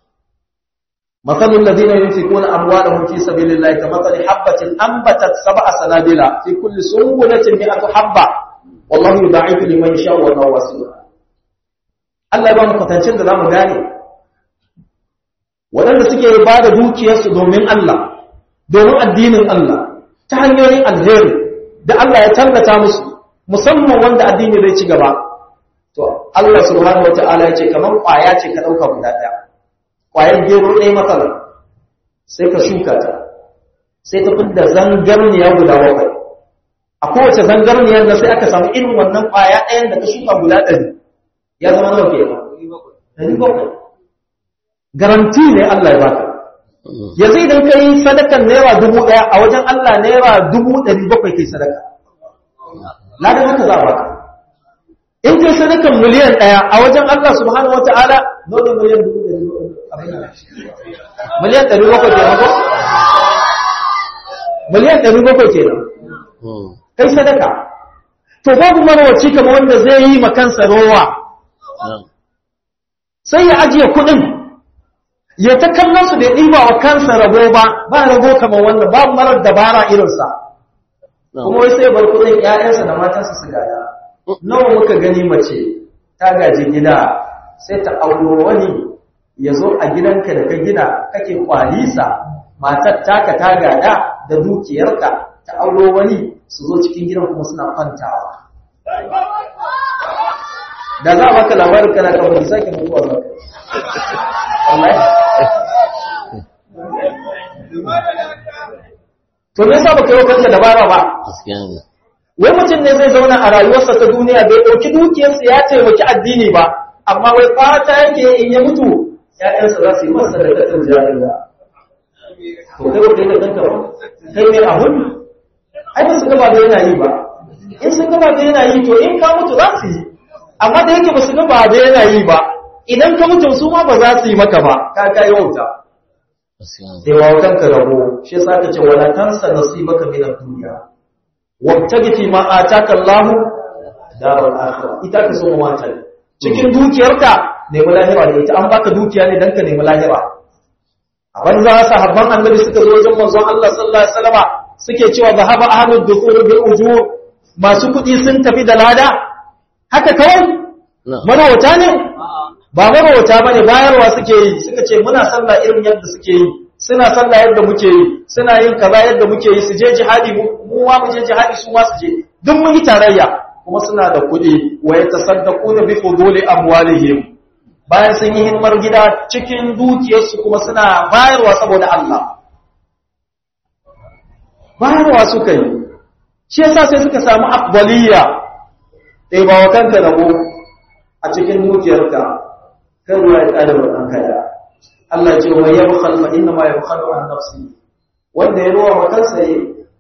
مثل الذين ينفقون أموالهم في سبيل الله كمثل حبة أنبتت سبع سنابل في كل سنبلة مئة حبة والله يضاعف لمن يشاء والله واسع Allah ya ba mu kwatancin da za mu gane waɗanda suke ba da dukiyarsu domin Allah domin addinin Allah ta hanyoyin alheri da Allah ya tallata musu musamman wanda addini zai ci gaba to Allah subhanahu wata'ala ya ce kamar ƙwaya ce ka ɗauka guda ɗaya ƙwayar gero ɗaya matsala sai ka shuka ta sai ta fidda zangarniya guda bakwai a kowace zangarniyar da sai aka samu irin wannan ƙwaya ɗayan da ka shuka guda ɗari ya zama nawa ke ɗari bakwai garanti ne Allah ya baka yanzu idan ka yi sadakan naira dubu ɗaya a wajen Allah naira dubu ɗari bakwai kai sadaka ladan haka za a baka in kai sadakan miliyan ɗaya a wajen Allah subhanahu wata'ala nawa miliyan dubu ɗari miliyan ɗari bakwai kenan ko miliyan ɗari bakwai kenan kai sadaka to babu marawaci kamar wanda zai yi makansa rowa sai ya ajiye kuɗin ya ta kallon su bai ɗiba wa kansa rabo ba ba rabo kamar wannan ba marar dabara irinsa kuma wai sai bar kuɗin ƴaƴansa da matansa su gada nawa muka gani mace ta gaji gida sai ta auro wani ya zo a gidanka da ka gina kake kwalisa matar taka ta gada da dukiyarka ta auro wani su zo cikin gidan kuma suna kwantawa da za a maka labarin kana kamar da sake mutuwa za to me yasa baka yi kanka dabara ba wai mutum ne zai zauna a rayuwarsa ta duniya bai ɗauki dukiyarsa ya taimaki addini ba amma wai fata yake in ya mutu ƴaƴansa za su yi masa da katin jariya to kai wata yi kanka ba kai mai abun ai ba su gaba da yana yi ba in sun gaba da yana yi to in ka mutu za su yi amma da yake ba su gaba da yana yi ba idan ka mutu su ma ba za su yi maka ba ka kai wauta sai wa kanka rabo shi yasa ka ce wala tansa nasibaka min ad-dunya wabtaji fi ma ataka Allah darul akhirah ita ka so mawata cikin dukiyarka nemi lahira da ita an baka dukiya ne dan ka nemi lahira a banza sahabban annabi suka zo wajen manzon Allah sallallahu alaihi wasallam suke cewa zahaba ahlud dukhur bil ujur masu kudi sun tafi da lada haka kawai marawata ne ba marawata bane bayarwa suke yi suka ce muna sallah irin yadda suke yi suna sallah yadda muke yi suna yin kaza yadda muke yi su je jihadi mu ma mu je jihadi su ma su je duk mun yi tarayya kuma suna da kuɗi wa yatasaddaquna bi fuduli amwalihim bayan sun yi himmar gida cikin dukiyarsu kuma suna bayarwa saboda Allah bayarwa suka yi shi yasa sai suka samu afdaliya dai ba wa kanka rabo a cikin dukiyarka kan ruwa ya kada wannan kaya Allah ce wa yabkhal fa inna ma yabkhalu an nafsi wanda ya ruwa wa kansa yi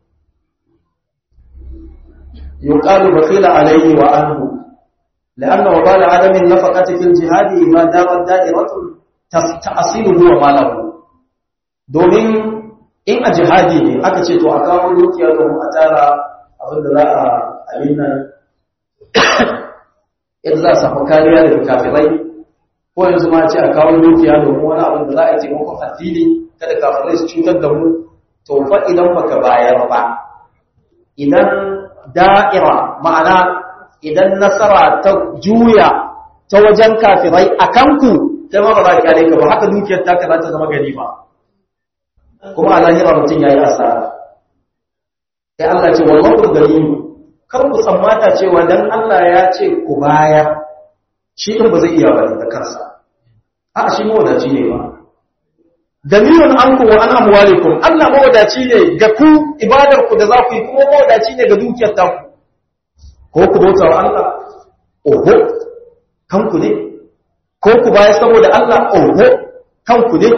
yuqalu bakhila alayhi wa anhu لأن وبال عدم النفقة في الجهاد ما دامت دائرة تأصيله وماله domin in a jihadi ne aka ce to a kawo dukiya domin a tara abinda za a abin nan yadda za a samu kariya daga kafirai ko yanzu ma ce a kawo dukiya domin wani abin da za a yi taimakon addini kada kafirai su cutar da mu to fa idan baka bayar ba idan da'ira ma'ana idan nasara ta juya ta wajen kafirai a kanku sai ma ba za ki ka ba haka dukiyar taka za ta zama gani ba kuma a lahira mutum ya yi asara sai Allah ce wallahu gani kar ku tsammata cewa dan Allah ya ce ku bayar shi din ba zai iya ba da kansa a shi mawadaci ne ba ganiyun anku wa an amwalikum Allah mawadaci ne ga ku ibadar ku da za ku yi kuma mawadaci ne ga dukiyar ta ku ko ku bauta wa Allah oho kanku ne ko ku bayar saboda Allah oho kanku ne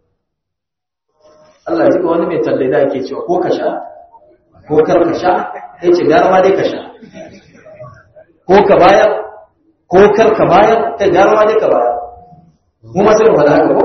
Allah ji ga wani mai talle da yake cewa ko ka sha ko kar ka sha sai ce gara ma dai ka sha ko ka bayar ko kar ka bayar kai gara ma dai ka bayar mu ma sai mu faɗa haka ko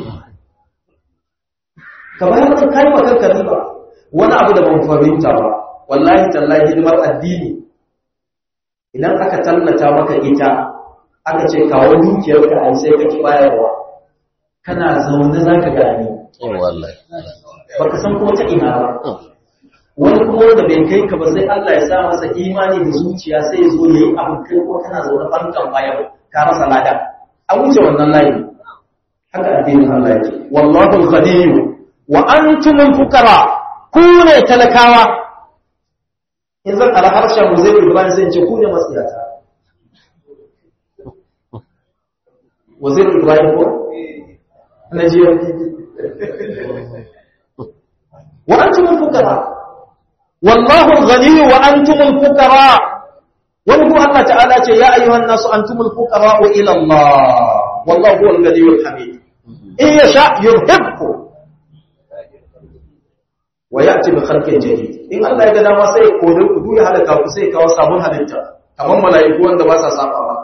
ka bayar da kai ma kanka riba wani abu da ban fahimta ba wallahi tallahi hidimar addini idan aka tallata maka ita aka ce kawo dukiyarka a sai ka ki bayarwa kana zaune za ka gane wallahi baka san kuma ta ina ba wani kuma wanda bai kai ka ba sai Allah ya sa masa imani da zuciya sai ya zo yayi abin kai ko kana zaune bankan bayan ka rasa lada a wuce wannan layi haka addinin Allah yake wallahu al-ghaniyyu wa antum al-fuqara ku ne talakawa in zan ala harshen mu zai ibrahim sai in ce ku ne masiyata wazir ibrahim ko na jiya wa antum al-fuqara wallahu al-ghani wa antum al-fuqara wani kuma Allah ta'ala ce ya ayyuhan nasu antum al-fuqara ila Allah wallahu huwa al-ghani al-hamid in yasha yurhibku wa ya'ti bi khalqin jadid in Allah ya ga dama sai ya kore ku duk ya halaka ku sai ya kawo sabon halitta kamar mala'iku wanda ba sa saba ba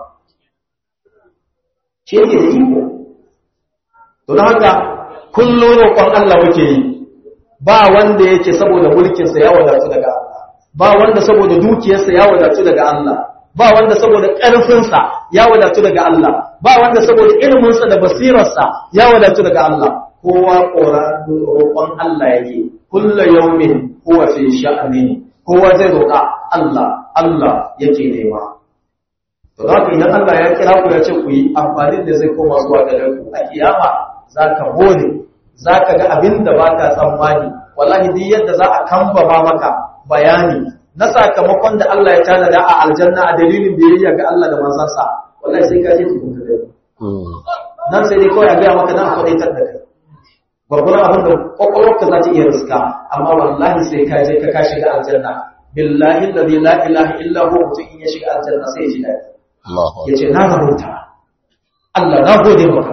shi yake da iko to don haka kullum roƙon Allah muke yi ba wanda yake saboda mulkinsa ya wadatu daga Allah ba wanda saboda dukiyarsa ya wadatu daga Allah ba wanda saboda ƙarfinsa ya wadatu daga Allah ba wanda saboda ilminsa da basirarsa ya wadatu daga Allah kowa ƙora roƙon Allah yake kulla yaumin huwa fi sha'ani kowa zai roƙa Allah Allah yake nema to haka idan Allah ya kira ku ya ce ku yi amfani da zai koma zuwa gare ku a kiyama zaka bone zaka ga abin da baka tsammani wallahi duk yadda za a kambama maka bayani na sakamakon da Allah ya tanada a aljanna a dalilin biyayya ga Allah da manzansa wallahi sai ka je tukun da nan sai dai kawai a gaya maka nan kwadaitar da kai gwargwaron abin da kwakwalwarka za ta iya riska amma wallahi sai ka je ka kashi ga aljanna billahi alladhi la ilaha illa huwa mutum in ya shiga aljanna sai ya ji daɗi ya ce na rabauta Allah na gode maka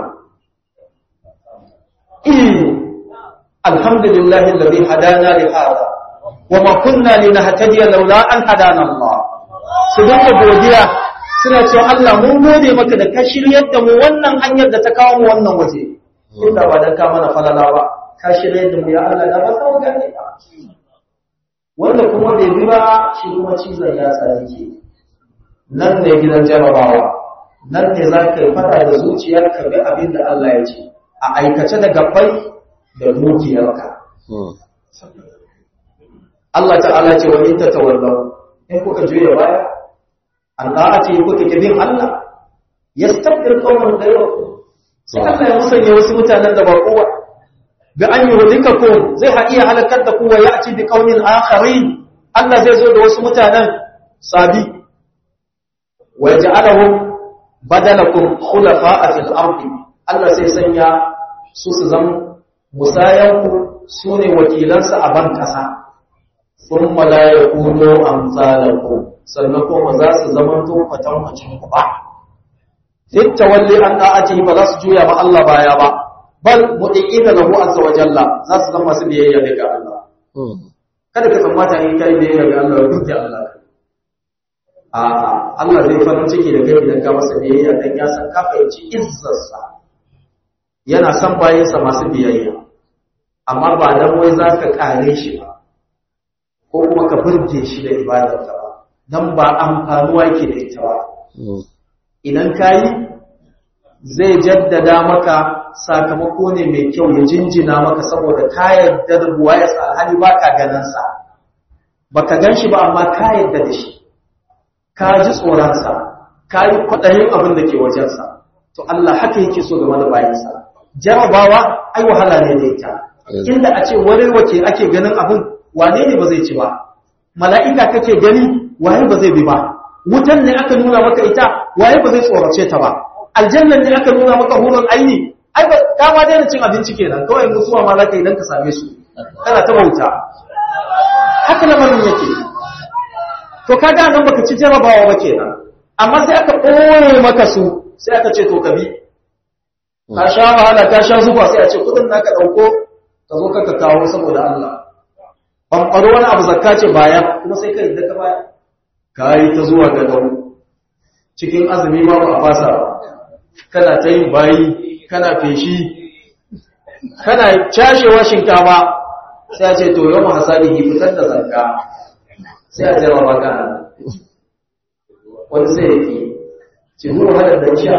eh alhamdulillahi alladhi hadana li hada wa ma kunna linahtadiya laula an hadana Allah su dinga godiya suna cewa Allah mun gode maka da ka shiryar da mu wannan hanyar da ta kawo mu wannan waje inda ba dan ka mana falala ba ka shiryar da mu ya Allah da ba ka gane ba wanda kuma bai bi ba shi kuma cizon ya tsare ke nan ne gidan jarabawa nan ne za ka yi fada da zuciyarka bi abin da Allah ya ce a aikace da gabbai da dukiyarka Allah ta'ala ce wa in tatawallaw in kuka juya baya Allah a ce kuka ki bin Allah yastabdil qawman ghayrakum sai Allah ya musanya wasu mutanen da ba kowa bi an yuhdikakum zai iya halakar da ku wa ya'ti bi qaumin akharin Allah zai zo da wasu mutanen sabi wa yaj'aluhum badalakum khulafa'a fil ardi Allah sai sanya su su zama musayanku su ne wakilansa a ban kasa sun malaya kuno amsalaku sannan kuma za su zama to kwatankwacin ku ba fit tawalli an da'ati ba za su juya ma Allah baya ba bal mudiina lahu azza wa jalla za su zama su biyayya ga Allah kada ka tsammata in kai biyayya ga Allah duk da Allah a Allah zai farin ciki da kai idan ka masa biyayya dan ya san ka fahimci izzarsa yana son bayansa masu biyayya amma ba dan wai za ka kare shi ba ko kuma ka burge shi da ibadarka ba dan ba amfanuwa yake da ita ba idan ka yi zai jaddada maka sakamako ne mai kyau ya jinjina maka saboda ka yarda da buwa ya sa alhali ba ka ganinsa ba ka gan shi ba amma ka yarda da shi ka ji tsoronsa ka yi kwaɗayin abin da ke wajensa to Allah haka yake so game da bayansa jarabawa ai wahala ne da ita inda a ce wani wace ake ganin abin wane ne ba zai ci ba mala'ika kake gani waye ba zai bi ba wutan ne aka nuna maka ita waye ba zai tsorace ta ba aljannan ne aka nuna maka hurun aini ai ba ka ma daina cin abinci kenan kawai mutuwa ma za ka yi don ka same su kana ta bauta haka lamarin yake to kaga nan baka ci jarabawa ba kenan amma sai aka ɓoye maka su sai aka ce to ka bi ka sha wahala ka sha zuba sai a ce kudin naka ɗauko ka zo ka kawo saboda Allah ɓanɓaro wani abu zakka ce baya kuma sai ka yi ka baya ka yi ta zuwa ga garu cikin azumi ma ba a fasa kana ta yin bayi kana feshi kana cashewa shinkafa sai a ce to yau hasadi ki fitar da zakka sai a jira maka wani sai ya ki ce zuwa hadar da sha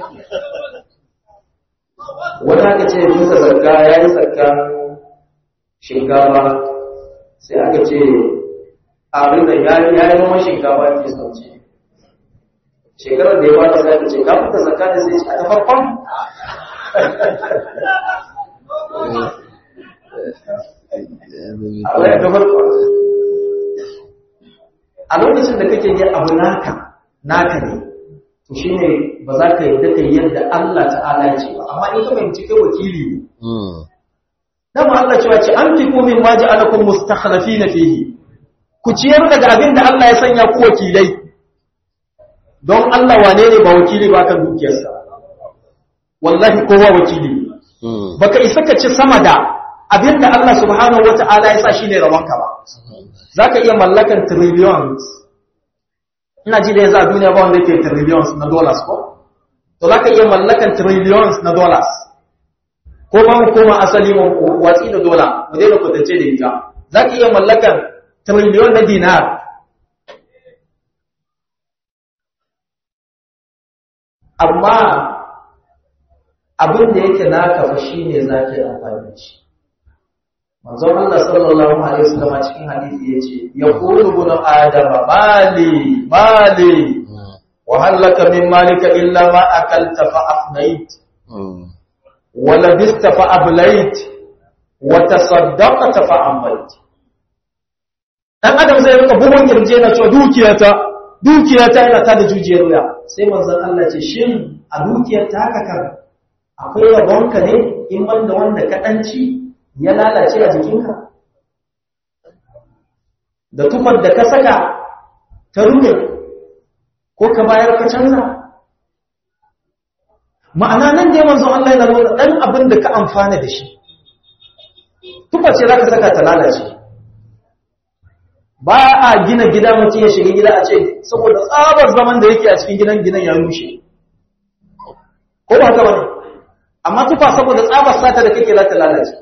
wani aka ce musa zakka ya yi zakkan shinkafa sai aka ce abin da ya yi noman shinkafa ke sauce shekarar da ya bata sai aka ce ka fita zakka ne sai ce a ta farkon a lokacin da kake yi abu naka naka ne to shine ba za ka yadda kai yadda Allah ta'ala ya ce ba amma in ka fahimci kai wakili ne dan Allah cewa ce an fi kumin ma ja'alakum mustakhlifina fihi ku ciyar daga abin da Allah ya sanya ku wakilai don Allah wane ne ba wakili ba kan dukiyarsa wallahi kowa wakili baka isa ka ci sama da abin da Allah subhanahu wata'ala ya sa shine rawanka ba zaka iya mallakan trillions ina ji da yanzu a duniya ba wanda yake trillions na dollars ko to zaka iya mallakan trillions na dollars ko ma mu koma asali mu watsi da dola mu daina kwatance da ita zaka iya mallakan trillion na dinar amma abin da yake naka fa shine zaka yi amfani da shi manzon Allah sallallahu alaihi wasallam cikin hadisi yace yaqulu ibn adam mali mali wa hal laka min malika illa ma akalta fa afnait wa labista fa ablait wa tasaddaqta fa amait dan adam zai rika bugun kirje na cewa dukiyata dukiyata yana ta da jujiyar wuya sai manzon Allah ce shin a dukiyarta haka kan akwai rabonka ne in banda wanda ka danci ya lalace a jikinka da tufar da ka saka ta rume ko ka bayar ka canza ma'ana nan da yawan zuwa Allah yana nuna ɗan abin da ka amfana da shi tufar ce za ka saka ta lalace ba a gina gida mutum ya shiga gida a ce saboda tsabar zaman da yake a cikin gidan gidan ya rushe ko ba haka ba ne amma tufa saboda tsabar sata da kake za ta lalace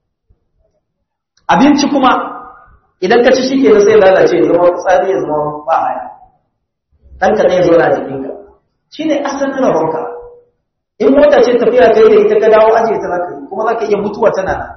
abinci kuma idan ka ci shi ke sai lalace ya zama tsari ya zama ba haya ɗanka ne ya zo na jikinka shi ne asalin rabonka in mota ce tafiya kai da ita ka dawo ajiye ta zaka yi kuma zaka iya mutuwa tana nan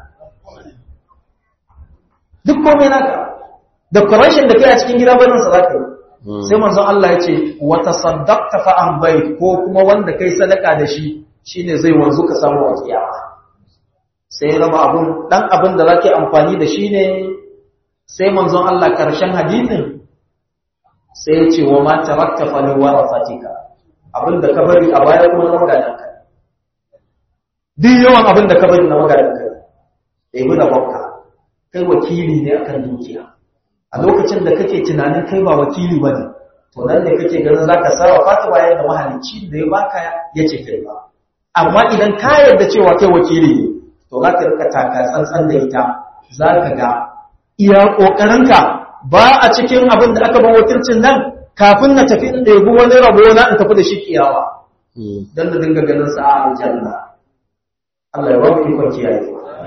duk komai naka decoration da kai a cikin gida barin sa zaka yi sai manzon Allah ya ce wa tasaddaqta fa an bai ko kuma wanda kai sadaka da shi shine zai wanzu ka samu a kiyama sai raba abun dan abin da zake amfani da shi ne sai manzon Allah karshen hadisin sai ya ce wa ma tarakta fa li warasatika abin da ka bari a baya kuma na magadan ka duk yawan abin da ka bari na magadan ka dai mu da bakka kai wakili ne akan dukiya a lokacin da kake tunanin kai ba wakili bane to nan ne kake ganin zaka sarrafa ta bayan da mahalicci da ya baka yace kai ba amma idan ka yarda cewa kai wakili ne to za ka rika taka tsantsan da ita za ka ga iya ƙoƙarinka ba a cikin abin da aka ban wakilcin nan kafin na tafi in ɗebi wani rabo na in tafi da shi kiyawa don da dinga ganin sa a aljanna Allah ya ba mu ikon kiyaye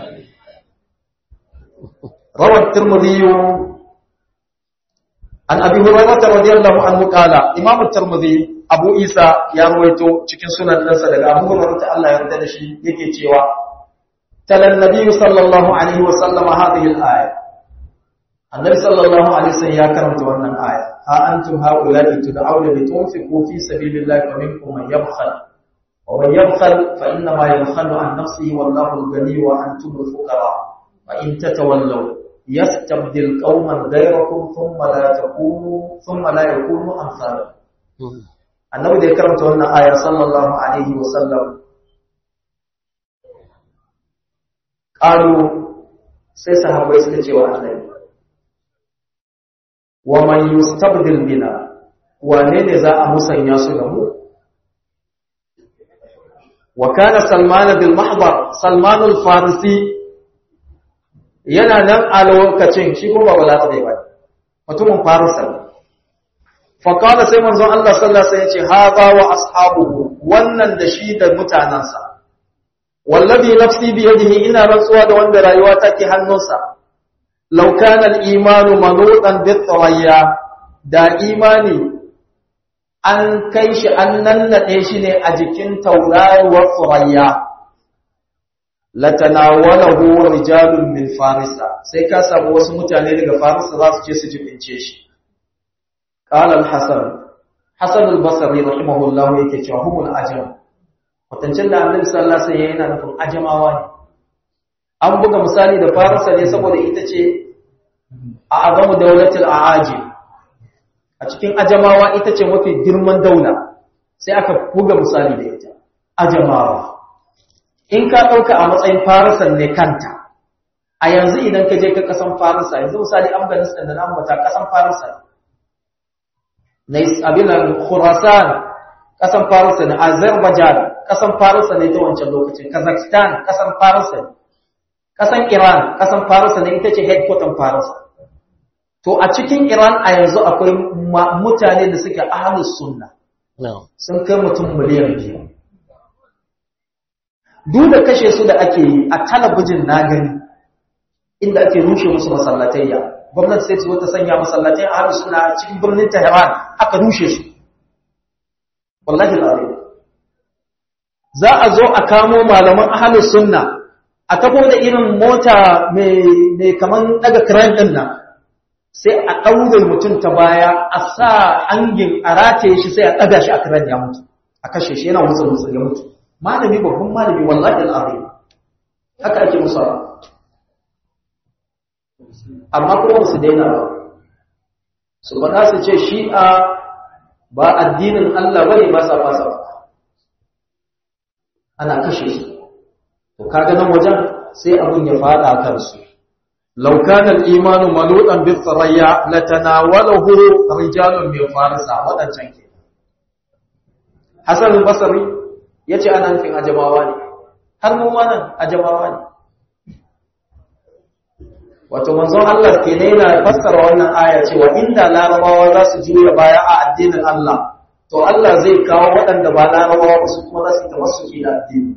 rawar tirmidhi an abi hurairah radiyallahu anhu qala imam tirmidhi abu isa ya ruwaito cikin sunan nasa daga abu hurairah Allah ya yarda da shi yake cewa تلا النبي صلى الله عليه وسلم هذه الآية النبي صلى الله عليه وسلم يا كرم تولنا الآية ها أنتم هؤلاء تدعون لتنفقوا في سبيل الله ومنكم من يبخل ومن يبخل فإنما يبخل عن نفسه والله الغني وأنتم الفقراء وإن تتولوا يستبدل قوما غيركم ثم لا تكونوا ثم لا يكونوا أمثالكم النبي ده كرم تولنا آية صلى الله عليه وسلم qalu sai sahabbai suka ce wa annabi wa man yustabdil bina wane ne za a musanya su da mu wa kana salman bil mahbar salman al farisi yana nan a lokacin shi kuma ba za ta bai ba mutumin farisa ne fa kana sai manzon Allah sallallahu alaihi wasallam ya ce hada wa ashabuhu wannan da shi da mutanansa wallazi nafsi bi yadihi ina rantsuwa da wanda rayuwa take hannunsa law kana al imanu manudan bi da imani an kai shi an nannaɗe shi ne a jikin tauraruwar furayya latanawalahu rijalun min farisa sai ka samu wasu mutane daga farisa za su je su jibince shi qala al-hasan hasan al-basri rahimahullahu yake cewa humul ajam watancin da annabi sallallahu alaihi wasallam yana nufin ajamawa ne an buga misali da farisa ne saboda ita ce a azamu daulatul aajim a cikin ajamawa ita ce mafi girman daula sai aka buga misali da ita ajamawa in ka ɗauka a matsayin farisan ne kanta a yanzu idan ka je ka ƙasan farisa yanzu misali afghanistan da nan bata ƙasan farisa ne abinan khurasan ƙasan farisa ne azerbaijan ƙasan farisa ne ta wancan lokacin kazakhstan ƙasan farisa ne ƙasan iran ƙasan farisa ne ita ce headquarter farisa To a cikin Iran a yanzu akwai mutane da suke ahalus sunna. Sun kai mutum miliyan biyu. Duk da kashe su da ake yi a talabijin na gani inda ake rushe musu masallatayya. Gwamnati sai wata sanya masallatai a ahalus sunna cikin birnin Tehran aka rushe su. Wallahi lalai. Za a zo a kamo malaman ahalus sunna a tafo da irin mota mai kaman daga kiran ɗin nan. sai a ɗaure mutum ta baya a sa angin a rataye shi sai a ɗaga shi a kiran ya mutu a kashe shi yana musu musu ya mutu malami babban malami wallahi al'azim haka ake musu amma kuma su daina ba su faɗa su ce shi'a ba addinin Allah bane ba sa fasa ba ana kashe su to kaga nan wajen sai abun ya fada kansu لو كان الإيمان ملوطا بالثريا لتناوله رجال من فارس wadancan ke Hassan al-Basri yace ana nufin ajamawa ne har mu ma nan ajamawa ne wato manzon Allah ke ne yana fassara wannan aya cewa inda larabawa za su juya baya a addinin Allah to Allah zai kawo waɗanda ba larabawa ba su kuma za su tamassuki da addini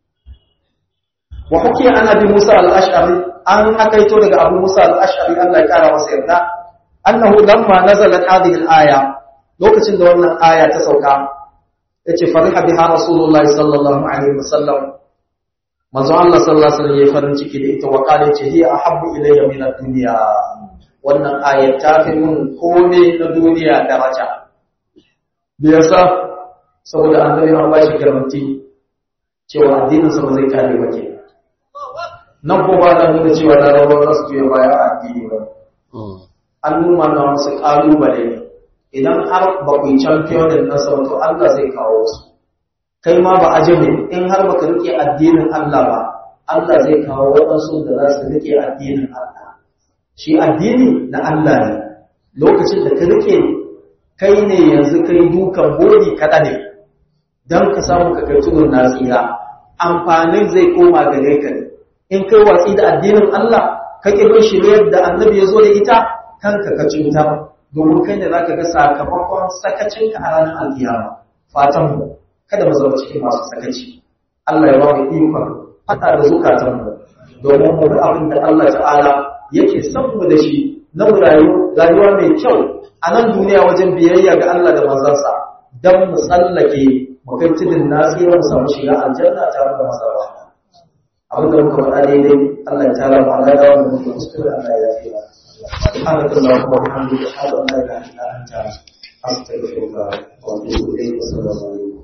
wa hukiya an abi Musa al-Ash'ari an akaito daga Abu Musa al-Ash'ari Allah ya kara masa yarda annahu lamma nazalat hadhihi al-aya lokacin da wannan aya ta sauka yace fariha biha rasulullahi sallallahu alaihi wasallam manzo Allah sallallahu alaihi wasallam ya farin ciki da ita wa qala yace hiya ahabbu ilayya min ad-dunya wannan aya ta fi mun kome na duniya daraja biyasa saboda annabi ya ba shi garanti cewa addinin sa ba zai kare ba kenan nan ko ba da nuna cewa larabawa za su juya baya a addini ba an nuna na wasu ƙalubale ne idan har ba ku yi championin na sauto Allah zai kawo su kai ma ba ajabe in har baka rike addinin Allah ba Allah zai kawo waɗansu da za su rike addinin Allah shi addini na Allah ne lokacin da ka rike kai ne yanzu kai dukan bodi kaɗa ne don ka samu ka kai tudun na tsira amfanin zai koma gare ka ne in kai watsi da addinin Allah ka bin shiryar da annabi ya zo da ita kanka ka cuta domin kai da zaka ga sakamakon sakacinka a ranar alkiyama fatan mu kada mu zama cikin masu sakaci Allah ya ba mu ikon fata da zukatan mu domin mu abin da Allah ta'ala yake son mu da shi na mu rayuwa mai kyau a nan duniya wajen biyayya ga Allah da manzansa dan mu tsallake mu kai tudun nasira mu samu shiga aljanna tare da masawa abin da muka faɗa daidai Allah ya tara mu Allah ya dawo mu da kuskure Allah ya yafe mana سبحانك اللهم وبحمدك اشهد ان لا اله الا انت استغفرك واتوب اليك والسلام عليكم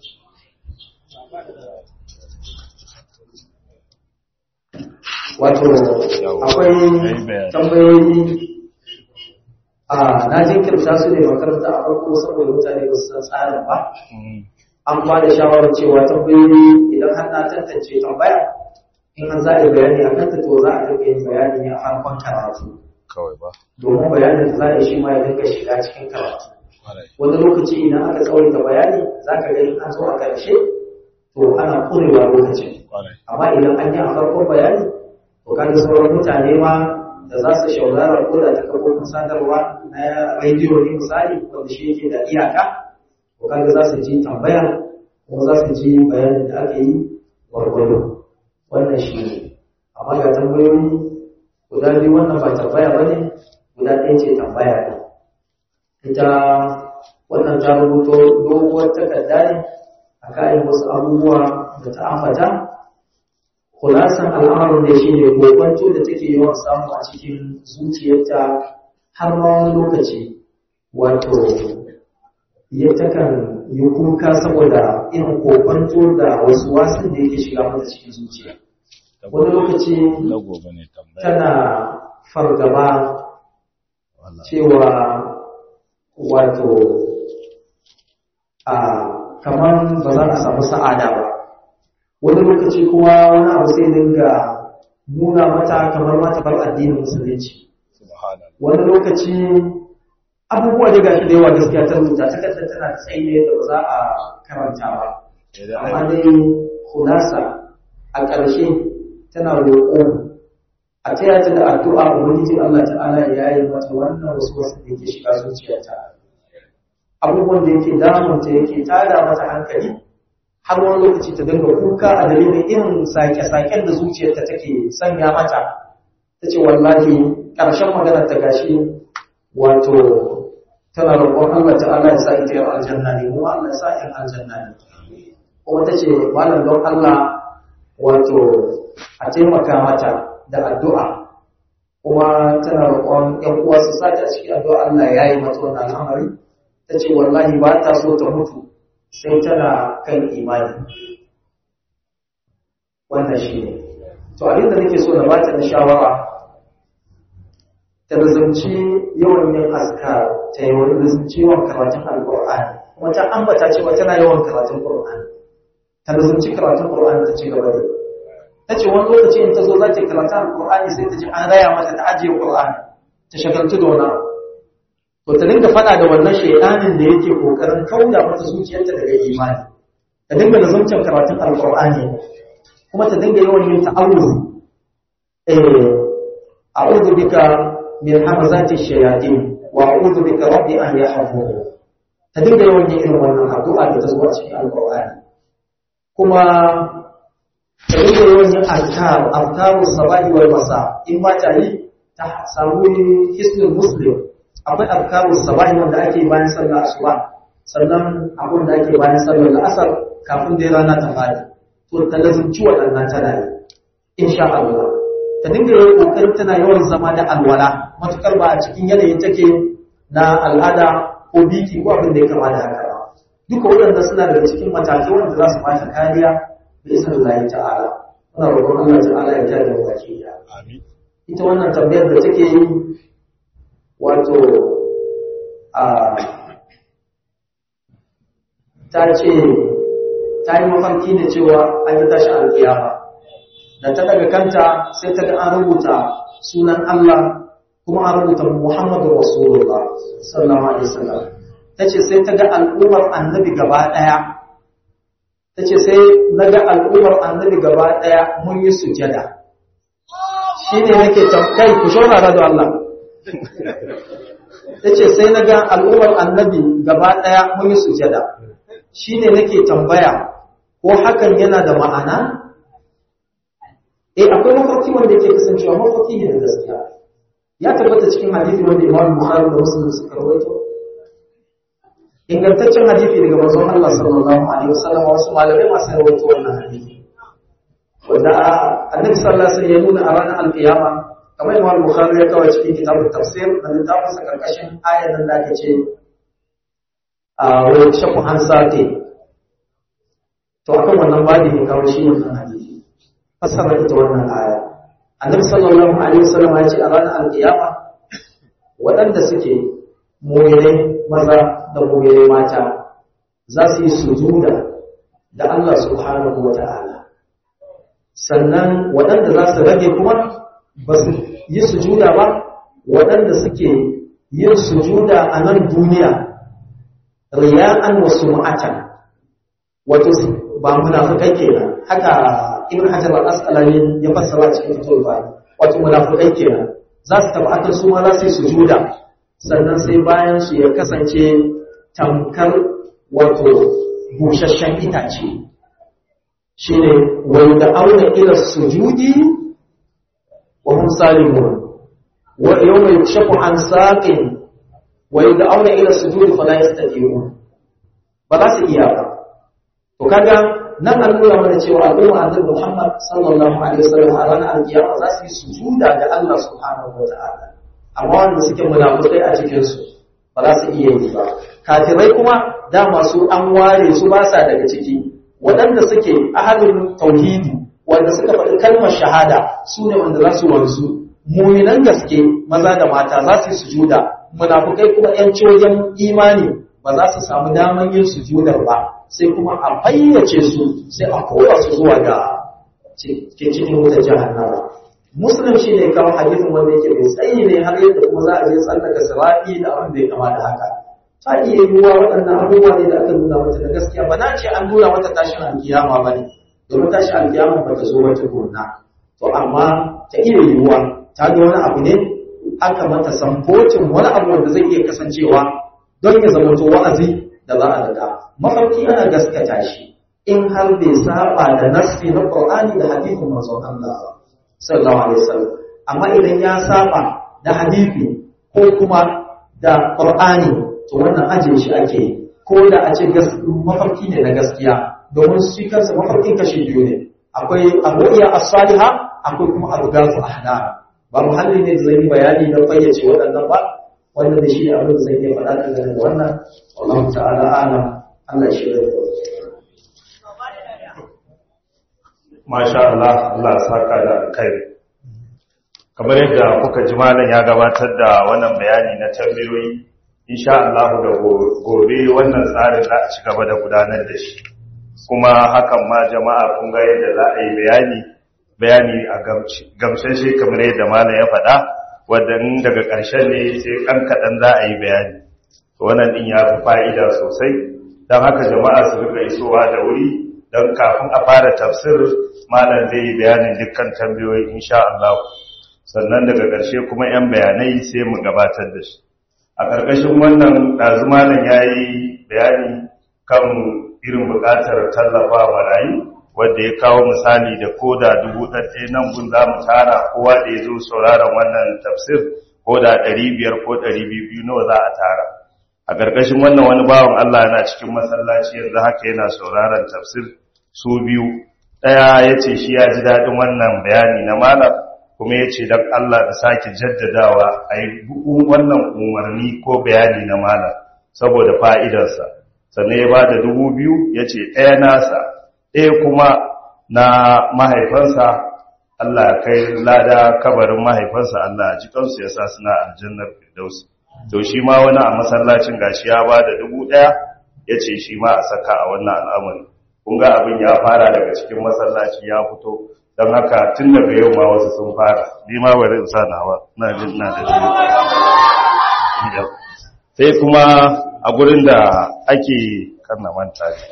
wato akwai tambayoyi a na jinkirta su ne makaranta a farko saboda mutane ba su san tsarin ba an ba da shawarar cewa tambayoyi idan har na tantance tambaya in an za a yi bayani a kanta to za a dinga yin bayani ne a farkon karatu kawai ba domin bayanin da za a yi shi ma ya dinga shiga cikin karatu kwarai wani lokaci idan aka tsawaita bayani za ka gani an zo a ƙarshe to ana ƙurewa lokacin kwarai amma idan an yi a farkon bayani to kaga sauran mutane ma da za su shaurara ko da ta kafofin sadarwa na rediyo ne misali wanda shi yake da iyaka to kaga za su ji tambaya kuma za su ji bayanin da aka yi gwargwado wannan shi ne amma ga tambayoyi guda biyu wannan ba tambaya ba ne guda ɗaya ce tambaya ne ita wannan ta rubuto doguwar takarda ne a kayan wasu abubuwa da ta ambata kulasan al'amarin da shi ne gobanto da take yawan samu a cikin zuciyarta har ma wani lokaci wato ya takan yi kuka saboda irin gobanto da wasu wasan da yake shiga mata cikin zuciya wani lokaci na gobe ne tambaya tana fargaba wallahi cewa wato a kamar ba za a samu sa'ada ba wani lokaci kuma wani abu sai dinga nuna mata kamar mata bar addinin musulunci subhanallah wani lokaci abubuwa da gashi da yawa gaskiya ta rubuta ta kanta tana tsaye da ba za a karanta ba idan amma ai dai kulasa a ƙarshe tana roƙo a taya ta da addu'a ubangiji Allah ta'ala ya yi mata wannan wasu wasu da yake shiga zuciyarta abubuwan da yake damunta yake tada mata hankali har wani lokaci ta dinga kuka a dalilin irin sake-saken da zuciyarta take sanya mata ta ce wallahi ƙarshen maganar ta gashi wato tana roƙon Allah ta'ala ya sa ita yar aljanna ne kuma Allah ya sa yan aljanna ne kuma ta ce malam don Allah wato a taimaka mata da addu'a kuma tana roƙon ‘yan uwa su sa ta cikin addu'a Allah ya yi mata wannan al'amari ta ce wallahi ba ta so ta mutu sai tana kan imani wannan shi ne to abin da nake so na bata na shawara ta rizumci yawan yin askar ta yi wani rizumci yawan karatun alƙur'ani kuma ta ambata cewa tana yawan karatun ƙur'ani ta rizumci karatun ƙur'ani ta ci gaba da yi ta ce wani lokaci in ta zo za ta yi karatun alƙur'ani sai ta ji an raya mata ta ajiye ƙur'ani ta shagaltu da wani abu to ta dinga faɗa da wannan shaidanin da yake ƙoƙarin kauda mata zuciyarta daga imani ta dinga da zunciyar karatun alƙur'ani kuma ta dinga yawan yin ta'awuz eh a'udhu bika min hamazati shayatin wa a'udhu bika rabbi an yahfazun ta dinga yawan yin irin wannan addu'a da ta zo a cikin alƙur'ani kuma ta dinga yawan yin azkar azkarus sabahi wal masa in ba ta yi ta samu hisnul muslim akwai azkarus sabahi wanda ake bayan sallar asuba sannan abun da ake bayan sallar asar kafin dai rana ta fadi to ta lazumci waɗannan tana yi insha Allah ta dinga yin kokarin tana yawan zama da alwala matukar ba a cikin yanayin take na al'ada ko biki ko abin da ya kama da haka ba duka waɗanda suna daga cikin matakai wanda za su bata kariya da isa Allah ta'ala muna roƙon Allah ta'ala ya tare da baki ya amin ita wannan tambayar da take yi wato a ta ce ta yi mafarki da cewa an yi tashi alkiyama da ta daga kanta sai ta ga an rubuta sunan Allah kuma an rubuta Muhammadu Rasulullah sallallahu alaihi wasallam ta ce sai ta ga al'ummar annabi gaba ɗaya ta ce sai na ga al'ummar annabi gaba ɗaya mun yi sujada shi ne nake kai ku shaurara da Allah ta ce sai na ga al'ummar annabi gaba ɗaya mun yi sujada shi ne nake tambaya ko hakan yana da ma'ana eh akwai mafarki wanda yake kasancewa mafarki ne da gaskiya ya tabbata cikin hadisi wanda Imam Bukhari da Muslim suka rawaito ingantaccen hadisi daga manzon Allah sallallahu alaihi wasallam wasu malamai masu rawaito wannan hadisi wanda annabi sallallahu alaihi wasallam ya nuna a ranar alkiyama kamar Imam Bukhari ya kawo cikin kitabun tafsir da littafin sa karkashin ayar nan da ake ce a wani shafu an sate to akan wannan babi ne kawo shi wannan hadisi fassara ita wannan aya annabi sallallahu alaihi wasallam ya ce a ranar alkiyama waɗanda suke mu'minai maza da mu'minai mata za su yi sujuda da Allah subhanahu wa ta'ala sannan waɗanda za su rage kuma ba su yi sujuda ba waɗanda suke yin sujuda a nan duniya riya'an wasu ma'atan wato ba munafikai kenan haka ibn hajar al-asqalani ya fassara cikin fitul bari wato munafikai kenan za su tafi akan su ma za su yi sujuda sannan sai bayan su ya kasance tamkar wato busasshen itace shine wanda auna ila sujudi wa hum salimun wa yawma yukshafu an saqin wa yad'una ila sujudi fala yastati'un ba za su iya ba to kaga nan an nuna mana cewa al'umma annabi Muhammad sallallahu alaihi wasallam a ranar alkiyama za su yi sujuda ga Allah subhanahu wataala amma wanda suke munafikai a cikin su ba za su iya yi ba kafirai kuma da masu an ware su ba sa daga ciki waɗanda suke ahalin tauhidi wanda suka faɗi kalmar shahada su ne wanda za su wanzu muminan gaske maza da mata za su yi sujuda munafukai kuma yan wajen imani ba za su samu daman yin sujudar ba sai kuma a fayyace su sai a kora su zuwa ga cikin wutar jahannama muslim shi ne kawo hadisin wanda yake mai tsayi ne har yadda kuma za a je tsallaka sira'i da abin da ya kama da haka ta iya yiwuwa waɗannan abubuwa ne da aka nuna mata da gaskiya ba na ce an nuna mata tashin alkiyama ba ne domin tashin alkiyama ba ta zo wata gona to amma ta iya yiwuwa ta ga wani abu ne aka mata sambocin wani abu wanda zai iya kasancewa don ya zama to wa'azi da za a daga mafarki ana gaskata shi in har bai saba da nassi na Qur'ani da hadisin manzon Allah sallallahu alaihi wasallam amma idan ya saba da hadisi ko kuma da Qur'ani to wannan aje shi ake ko da a ce mafarki ne na gaskiya domin shi kansa mafarkin kashi biyu ne akwai abuya as-salihah akwai kuma abugasu ahla ba muhalli ne zai yi bayani don fayyace waɗannan ba wannan da shi ne abin da zai iya faɗa dangane da wannan wallahu ta'ala alam Allah shi da Masha Allah, Allah saka da kai. Kamar yadda kuka ji malam ya gabatar da wannan bayani na tambayoyi, insha Allah da gobe wannan tsarin za a ci gaba da gudanar da shi. Kuma hakan ma jama'a kun ga yadda za a yi bayani, bayani a gamsashe kamar yadda malam ya faɗa, wadda daga ƙarshen ne sai ɗan kaɗan za a yi bayani. Wannan ɗin ya fi fa'ida sosai, don haka jama'a su rika isowa da wuri don kafin a fara tafsir malam zai yi bayanin dukkan tambayoyi insha Allah sannan daga ƙarshe kuma 'yan bayanai sai mu gabatar da shi a ƙarƙashin wannan ɗazu malam ya yi bayani kan irin buƙatar tallafa marayu wadda ya kawo misali da ko da dubu ɗaɗɗe nan gun za mu tara kowa da ya zo sauraron wannan tafsir ko da ɗari biyar ko ɗari biyu nawa za a tara a ƙarƙashin wannan wani bawan Allah yana cikin masallaci yanzu haka yana sauraron tafsir su biyu ɗaya ya ce shi ya ji daɗin wannan bayani na malam kuma ya ce don Allah da sake jaddadawa a yi wannan umarni ko bayani na malam saboda fa'idarsa sannan ya ba da dubu biyu ya ce ɗaya nasa ɗaya kuma na mahaifansa Allah kai lada kabarin mahaifansa Allah ji kansu ya sa suna aljannar firdausi to shi ma wani a masallacin gashi ya ba da dubu ɗaya ya ce shi ma a saka a wannan al'amari kun ga abin ya fara daga cikin masallaci ya fito don haka tun daga yau ma wasu sun fara ni ma bari in sa nawa na jin na da shi sai kuma a gurin da ake kanna manta ne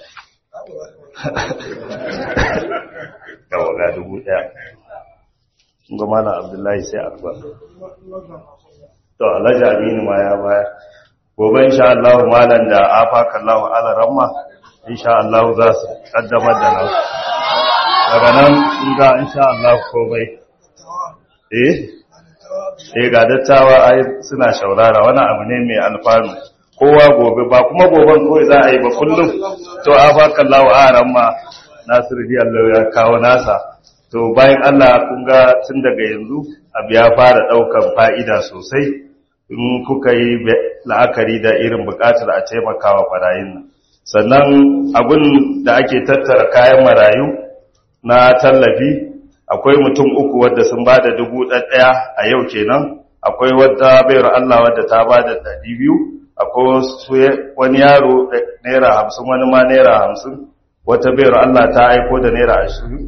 ga waga dubu ɗaya ga malam abdullahi sai akbar to alhaji aminu ma ya bayar gobe insha Allah malam da afaka Allah ala ramma insha Allah za su kaddamar da nan daga nan ga insha Allah komai eh eh ga dattawa ai suna shaurara wani abu ne mai alfanu kowa gobe ba kuma goben kawai za a yi ba kullum to afaka Allah a ramma Nasiru bi Allah ya kawo nasa to bayan Allah kun ga tun daga yanzu abu ya fara daukan fa'ida sosai in kuka yi la'akari da irin bukatar a taimakawa barayin nan sannan abin da ake tattara kayan marayu na tallafi akwai mutum uku wadda sun ba da dubu ɗaya a yau kenan akwai wadda bayar Allah wadda ta ba da ɗari biyu akwai wani yaro naira hamsin wani ma naira hamsin wata bayar Allah ta aiko da naira ashirin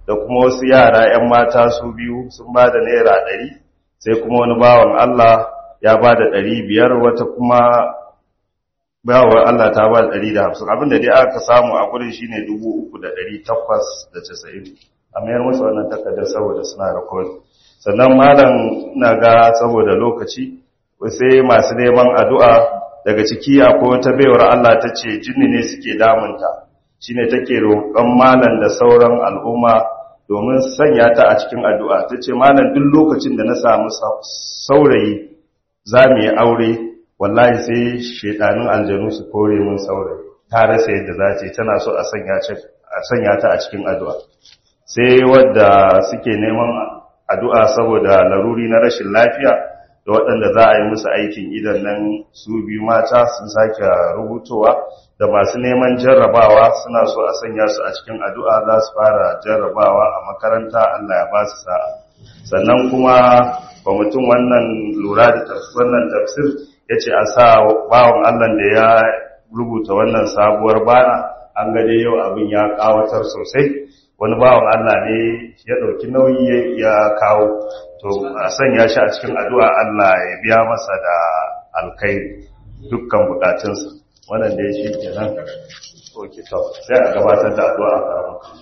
da kuma wasu yara 'yan mata su biyu sun ba da naira ɗari sai kuma wani bawan Allah ya ba da ɗari biyar wata kuma bawar Allah ta ba da ɗari da hamsin abinda dai aka samu a gudun shi ne dubu uku da ɗari takwas da casa'in a mayar musu wannan takardar saboda suna rakodi sannan malam na ga saboda lokaci sai masu neman addu'a daga ciki akwai wata baiwar Allah ta ce jinni ne suke damunta shi ne take roƙon malam da sauran al'umma domin sanya ta a cikin addu'a ta ce malam duk lokacin da na samu saurayi za mu yi aure wallahi sai shaidanin aljanu su kore mun saurayi ta rasa yadda za ce tana so a sanya ta a cikin addu'a sai wadda suke neman addu'a saboda laruri na rashin lafiya da waɗanda za a yi musu aikin idan nan su biyu mata sun sake rubutowa da masu neman jarrabawa suna so a sanya su a cikin addu'a za su fara jarrabawa a makaranta Allah ya ba su sa'a sannan kuma kwamitin wannan lura da wannan tafsir ya ce a sa bawan Allah da ya rubuta wannan sabuwar bana an gade yau abin ya kawatar sosai wani bawan Allah ne ya ɗauki nauyi ya kawo to a sanya shi a cikin addu'a Allah ya biya masa da alkai dukkan bukatunsa wannan da ya shi ke nan oke to sai a gabatar da addu'a a karamin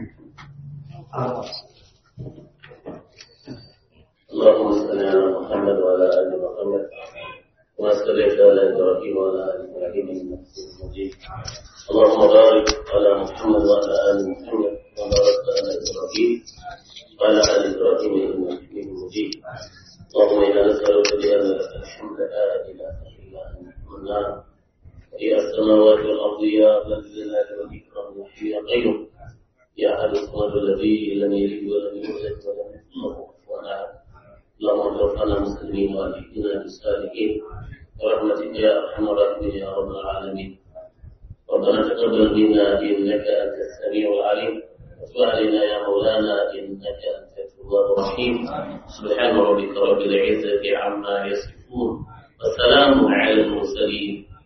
اللهم صل على محمد وعلى ال محمد كما صليت على ابراهيم وعلى ال ابراهيم انك حميد مجيد اللهم بارك على محمد وعلى ال محمد كما باركت على ابراهيم وعلى ال ابراهيم انك حميد مجيد اللهم انا نسالك بان لك الحمد لا اله الا انت المنان يا السماوات والارض يا ذا الجلال والاكرام يا قيوم يا احد الصمد الذي لم يلد ولم يولد ولم يكن له كفوا احد اللهم توفنا مسلمين والحقنا بالصالحين برحمتك يا ارحم الراحمين يا رب العالمين ربنا تقبل منا انك انت السميع العليم وتب علينا يا مولانا انك انت التواب الرحيم سبحان ربك رب العزه عما يصفون وسلام على المرسلين